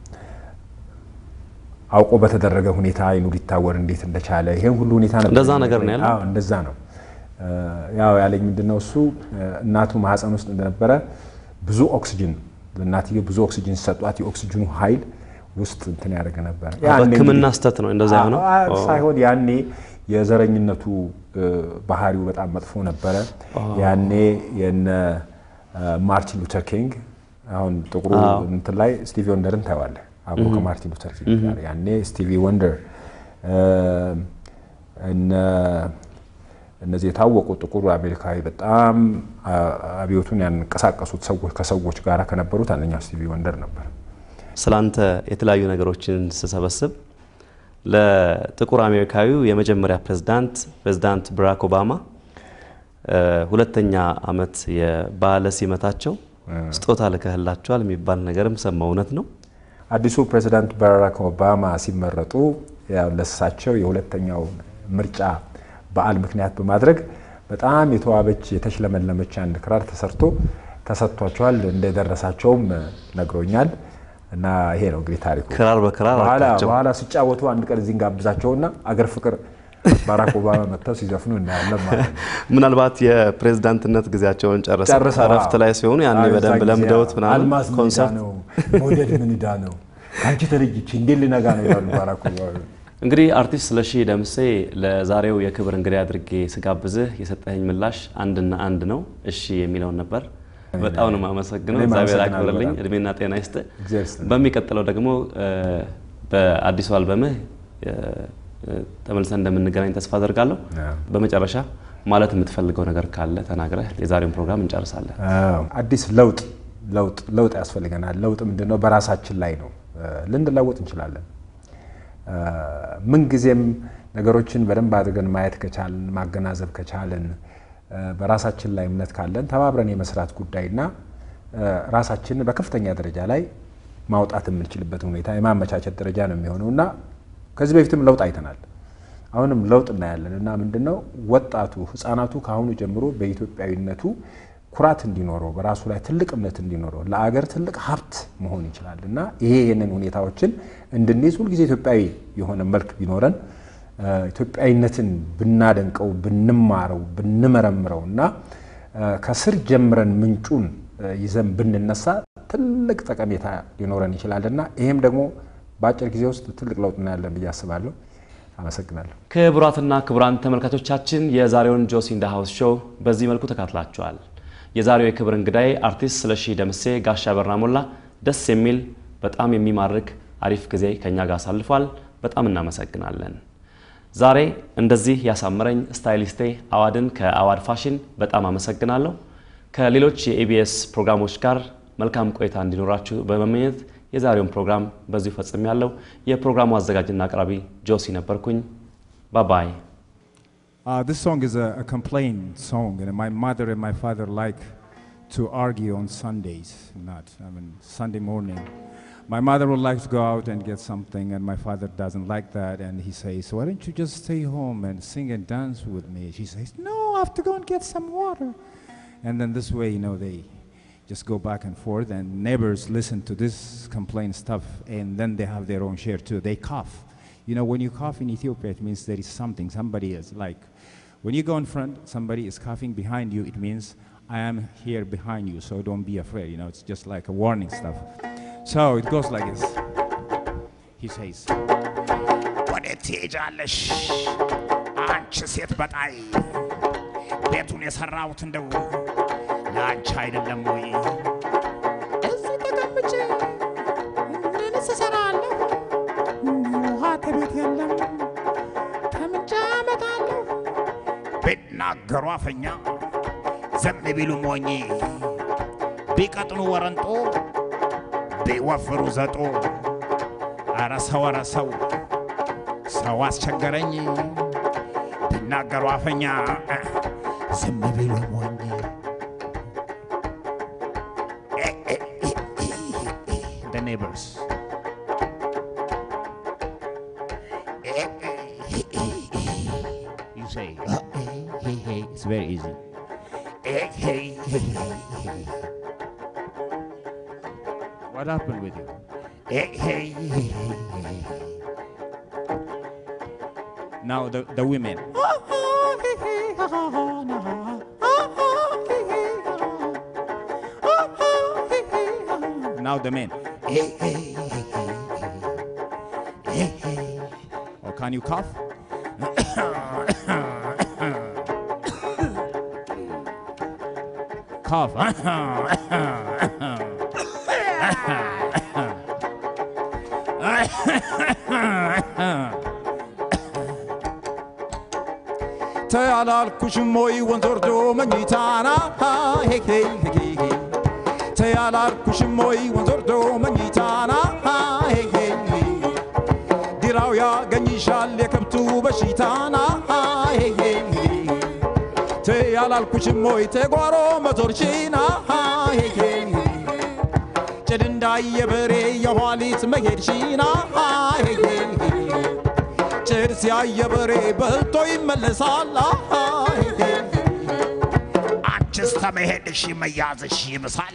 አውቆ በተደረገ ሁኔታ አይኑ ሊታወር እንዴት እንደቻለ ይሄን ሁሉ ሁኔታ ነበር እንደዛ ነገር ነው ያለው? አዎ እንደዛ ነው። ያው ያለኝ ምንድነው እሱ እናቱ ማህፀን ውስጥ እንደነበረ ብዙ ኦክሲጅን ለእናትየው ብዙ ኦክሲጅን ሲሰጧት የኦክሲጅኑ ኃይል ውስጥ እንትን ያደርግ ነበር። ያኔ በሕክምና እንግዲህ- ስተት ነው እንደዛ የሆነው? አዎ፣ ሳይሆን ያኔ የዘረኝነቱ እ፣ ባህሪው በጣም መጥፎ ነበረ። ያኔ የነ እ፣ ማርቲን ሉተር ኪንግ አሁን ጥቁሩ አዎ። እንትን ላይ ስቲቪ ወንደርን ታየዋለህ አብሮ ከማርቲን ሉተር ኪንግ ጋር ያኔ ስቲቪ ወንደር እ፣ እነ እነዚህ የታወቁ ጥቁር አሜሪካዊ በጣም አ- አብዮቱን ያንቀሳቀሱት ሰዎች ከሰዎች ጋር ከነበሩት አንደኛው ስቲቪ ወንደር ነበር። ስላንተ የተለያዩ ነገሮችን ስሰበስብ ለጥቁር አሜሪካዊው የመጀመሪያ ፕሬዝዳንት ፕሬዝዳንት ባራክ ኦባማ እ፣ ሁለተኛ ዓመት የበዓለ ሲመታቸው ስጦታ ልከህላቸዋል የሚባል ነገርም ሰማሁ። እውነት ነው? አዲሱ ፕሬዚዳንት ባራክ ኦባማ ሲመረጡ ያው ለሳቸው የሁለተኛው ምርጫ በዓል ምክንያት በማድረግ በጣም የተዋበች የተሽለመለመች አንድ ክራር ተሰርቶ ተሰጥቷቸዋል። እንደደረሳቸውም ነግሮኛል። እና ይሄ ነው እንግዲህ ታሪኩ። ክራር በክራር በኋላ አልካቸው። በኋላ ሲጫወቱ አንድ ቀን እዚህ እንጋብዛቸውና አገር ፍቅር ባራክ ኦባማ መጥተው ሲዘፍኑ እናያለን ማለት ነው። ምናልባት የፕሬዝዳንትነት ጊዜያቸውን ጨርሰው ጨርሰው እረፍት ላይ ሲሆኑ ያኔ አዎ፣ በደንብ የዛ ጊዜ ለምደውት ምናምን አልማዝ ምን ዕዳ ኮንሰርት ነው መውደድ ምን ዕዳ ነው ከአንቺ ተለይቼ እንዴት ልነጋ ነው ይላሉ ባራክ ኦባማ። እንግዲህ አርቲስት ስለሺ ደምሴ ለዛሬው የክብር እንግዳ አድርጌ ስጋብዝህ የሰጠኸኝ ምላሽ አንድና አንድ ነው፣ እሺ የሚለውን ነበር። በጣም ነው የማመሰግነው። እኔም እግዚአብሔር አመሰግናለሁ አክብርልኝ፣ በጣም። እድሜና ጤና ይስጥ። እግዚአብሔር ይስጥልኝ። በሚቀጥለው ደግሞ እ፣ በአዲሱ አልበምህ እ፣ እ፣ ተመልሰን እንደምንገናኝ ተስፋ አደርጋለሁ። አዎ። በመጨረሻ ማለት የምትፈልገው ነገር ካለ ተናግረህ የዛሬውን ፕሮግራም እንጨርሳለን። አዎ፣ አዲስ ለውጥ ለውጥ ለውጥ ያስፈልገናል። ለውጥ ምንድን ነው? በራሳችን ላይ ነው። ልንለወጥ እንችላለን። ምንጊዜም ነገሮችን በደንብ አድርገን ማየት ከቻልን ማገናዘብ ከቻልን በራሳችን ላይ እምነት ካለን ተባብረን የመስራት ጉዳይና ራሳችንን በከፍተኛ ደረጃ ላይ ማውጣት የምንችልበትን ሁኔታ የማመቻቸት ደረጃ ነው የሚሆነው እና ከዚህ በፊትም ለውጥ አይተናል። አሁንም ለውጥ እናያለን እና ምንድን ነው ወጣቱ ህፃናቱ ከአሁኑ ጀምሮ በኢትዮጵያዊነቱ ኩራት እንዲኖረው በራሱ ላይ ትልቅ እምነት እንዲኖረው ለአገር ትልቅ ሀብት መሆን ይችላል እና ይሄ ይህንን ሁኔታዎችን እንድንይዝ ሁልጊዜ ኢትዮጵያዊ የሆነ መልክ ቢኖረን ኢትዮጵያዊነትን ብናደንቀው ብንማረው ብንመረምረው እና ከስር ጀምረን ምንጩን ይዘን ብንነሳ ትልቅ ጠቀሜታ ሊኖረን ይችላል እና ይህም ደግሞ በአጭር ጊዜ ውስጥ ትልቅ ለውጥ እናያለን ብዬ አስባለሁ። አመሰግናለሁ። ክቡራትና ክቡራን ተመልካቾቻችን የዛሬውን ጆሲ ኢን ዘ ሃውስ ሾው በዚህ መልኩ ተካትላችኋል። የዛሬው የክብር እንግዳይ አርቲስት ስለሺ ደምሴ ጋሻ በራ ሞላ ደስ የሚል በጣም የሚማርክ አሪፍ ጊዜ ከኛ ጋር አሳልፏል። በጣም እናመሰግናለን። ዛሬ እንደዚህ ያሳመረኝ ስታይሊስቴ አዋድን ከአዋድ ፋሽን በጣም አመሰግናለሁ። ከሌሎች የኢቢኤስ ፕሮግራሞች ጋር መልካም ቆይታ እንዲኖራችሁ በመመኘት የዛሬውን ፕሮግራም በዚሁ ፈጽም ያለው የፕሮግራሙ አዘጋጅና አቅራቢ ጆሲ ነበርኩኝ። ባባይ Uh, this song is a, a complaint song, and my mother and my father like to argue on Sundays. Not, I mean, Sunday morning. My mother would like to go out and get something, and my father doesn't like that. And he says, "Why don't you just stay home and sing and dance with me?" She says, "No, I have to go and get some water." And then this way, you know, they just go back and forth, and neighbors listen to this complaint stuff, and then they have their own share too. They cough. You know, when you cough in Ethiopia, it means there is something. Somebody is like, when you go in front, somebody is coughing behind you. It means I am here behind you, so don't be afraid. You know, it's just like a warning stuff. So it goes like this. He says, ወዴት ትሄጃለሽ አንቺ ሴት በጣይ ቤቱን የሰራሁት እንደው ለአንቺ አይደለም ወይ እዚህ ተቀምጬ ምንስ እሰራለሁ? ውሃ ከቤት የለም፣ ከምንጭ አመጣለሁ። ቢናገሩ አፈኛ ዝም ቢሉ ሞኝ ቢቀጥኑ ወረንጦ ቢወፍሩ ዘጦ አረ ሰው አረ ሰው ሰው አስቸገረኝ ቢናገሩ አፈኛ ዝም ቢሉ ሞኝ The neighbors. You say, hey, hey, hey. It's very easy. Hey, hey, hey, hey. What happened with you? Hey, hey, hey, hey. Now the, the women. Now the men. Hey, hey, hey, hey, hey. Or can you cough? cough. ተያላልኩሽም ወይ ወንዝ ወርዶ መኝታና ሄ ሄ ሄ ሄ ተያላልኩሽም ወይ ወንዝ ወርዶ መኝታና ሄ ሄ ሄ ዲራው ያገኝሻል የከብቱ በሽታና ሄ ሄ ሄ ተያላልኩሽም ወይ ተጓሮ መዞርሽና ሄ ሄ ሄ ጭድ እንዳየበሬ የኋሊት መሄድሽና ሄ ሄ ሄ ጭድ ሲያየ በሬ በልቶ ይመለሳል። አንቺስ ተመሄድሽ መያዝሽ ይብሳል።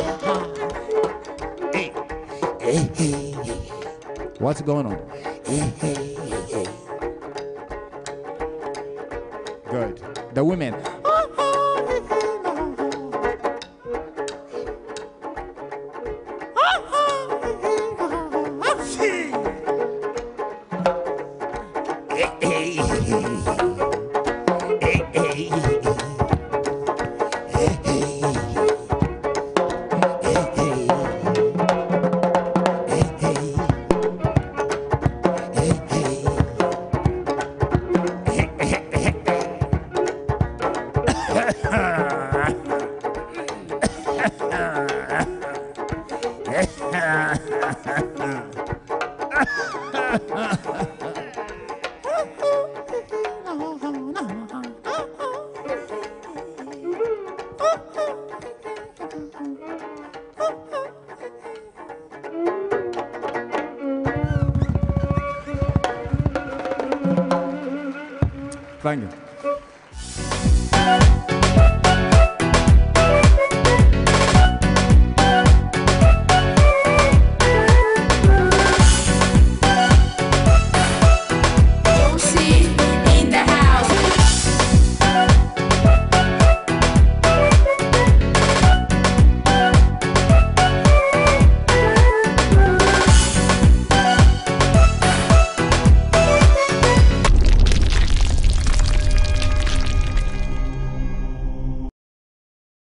What's going on? Good. The women. Thank you.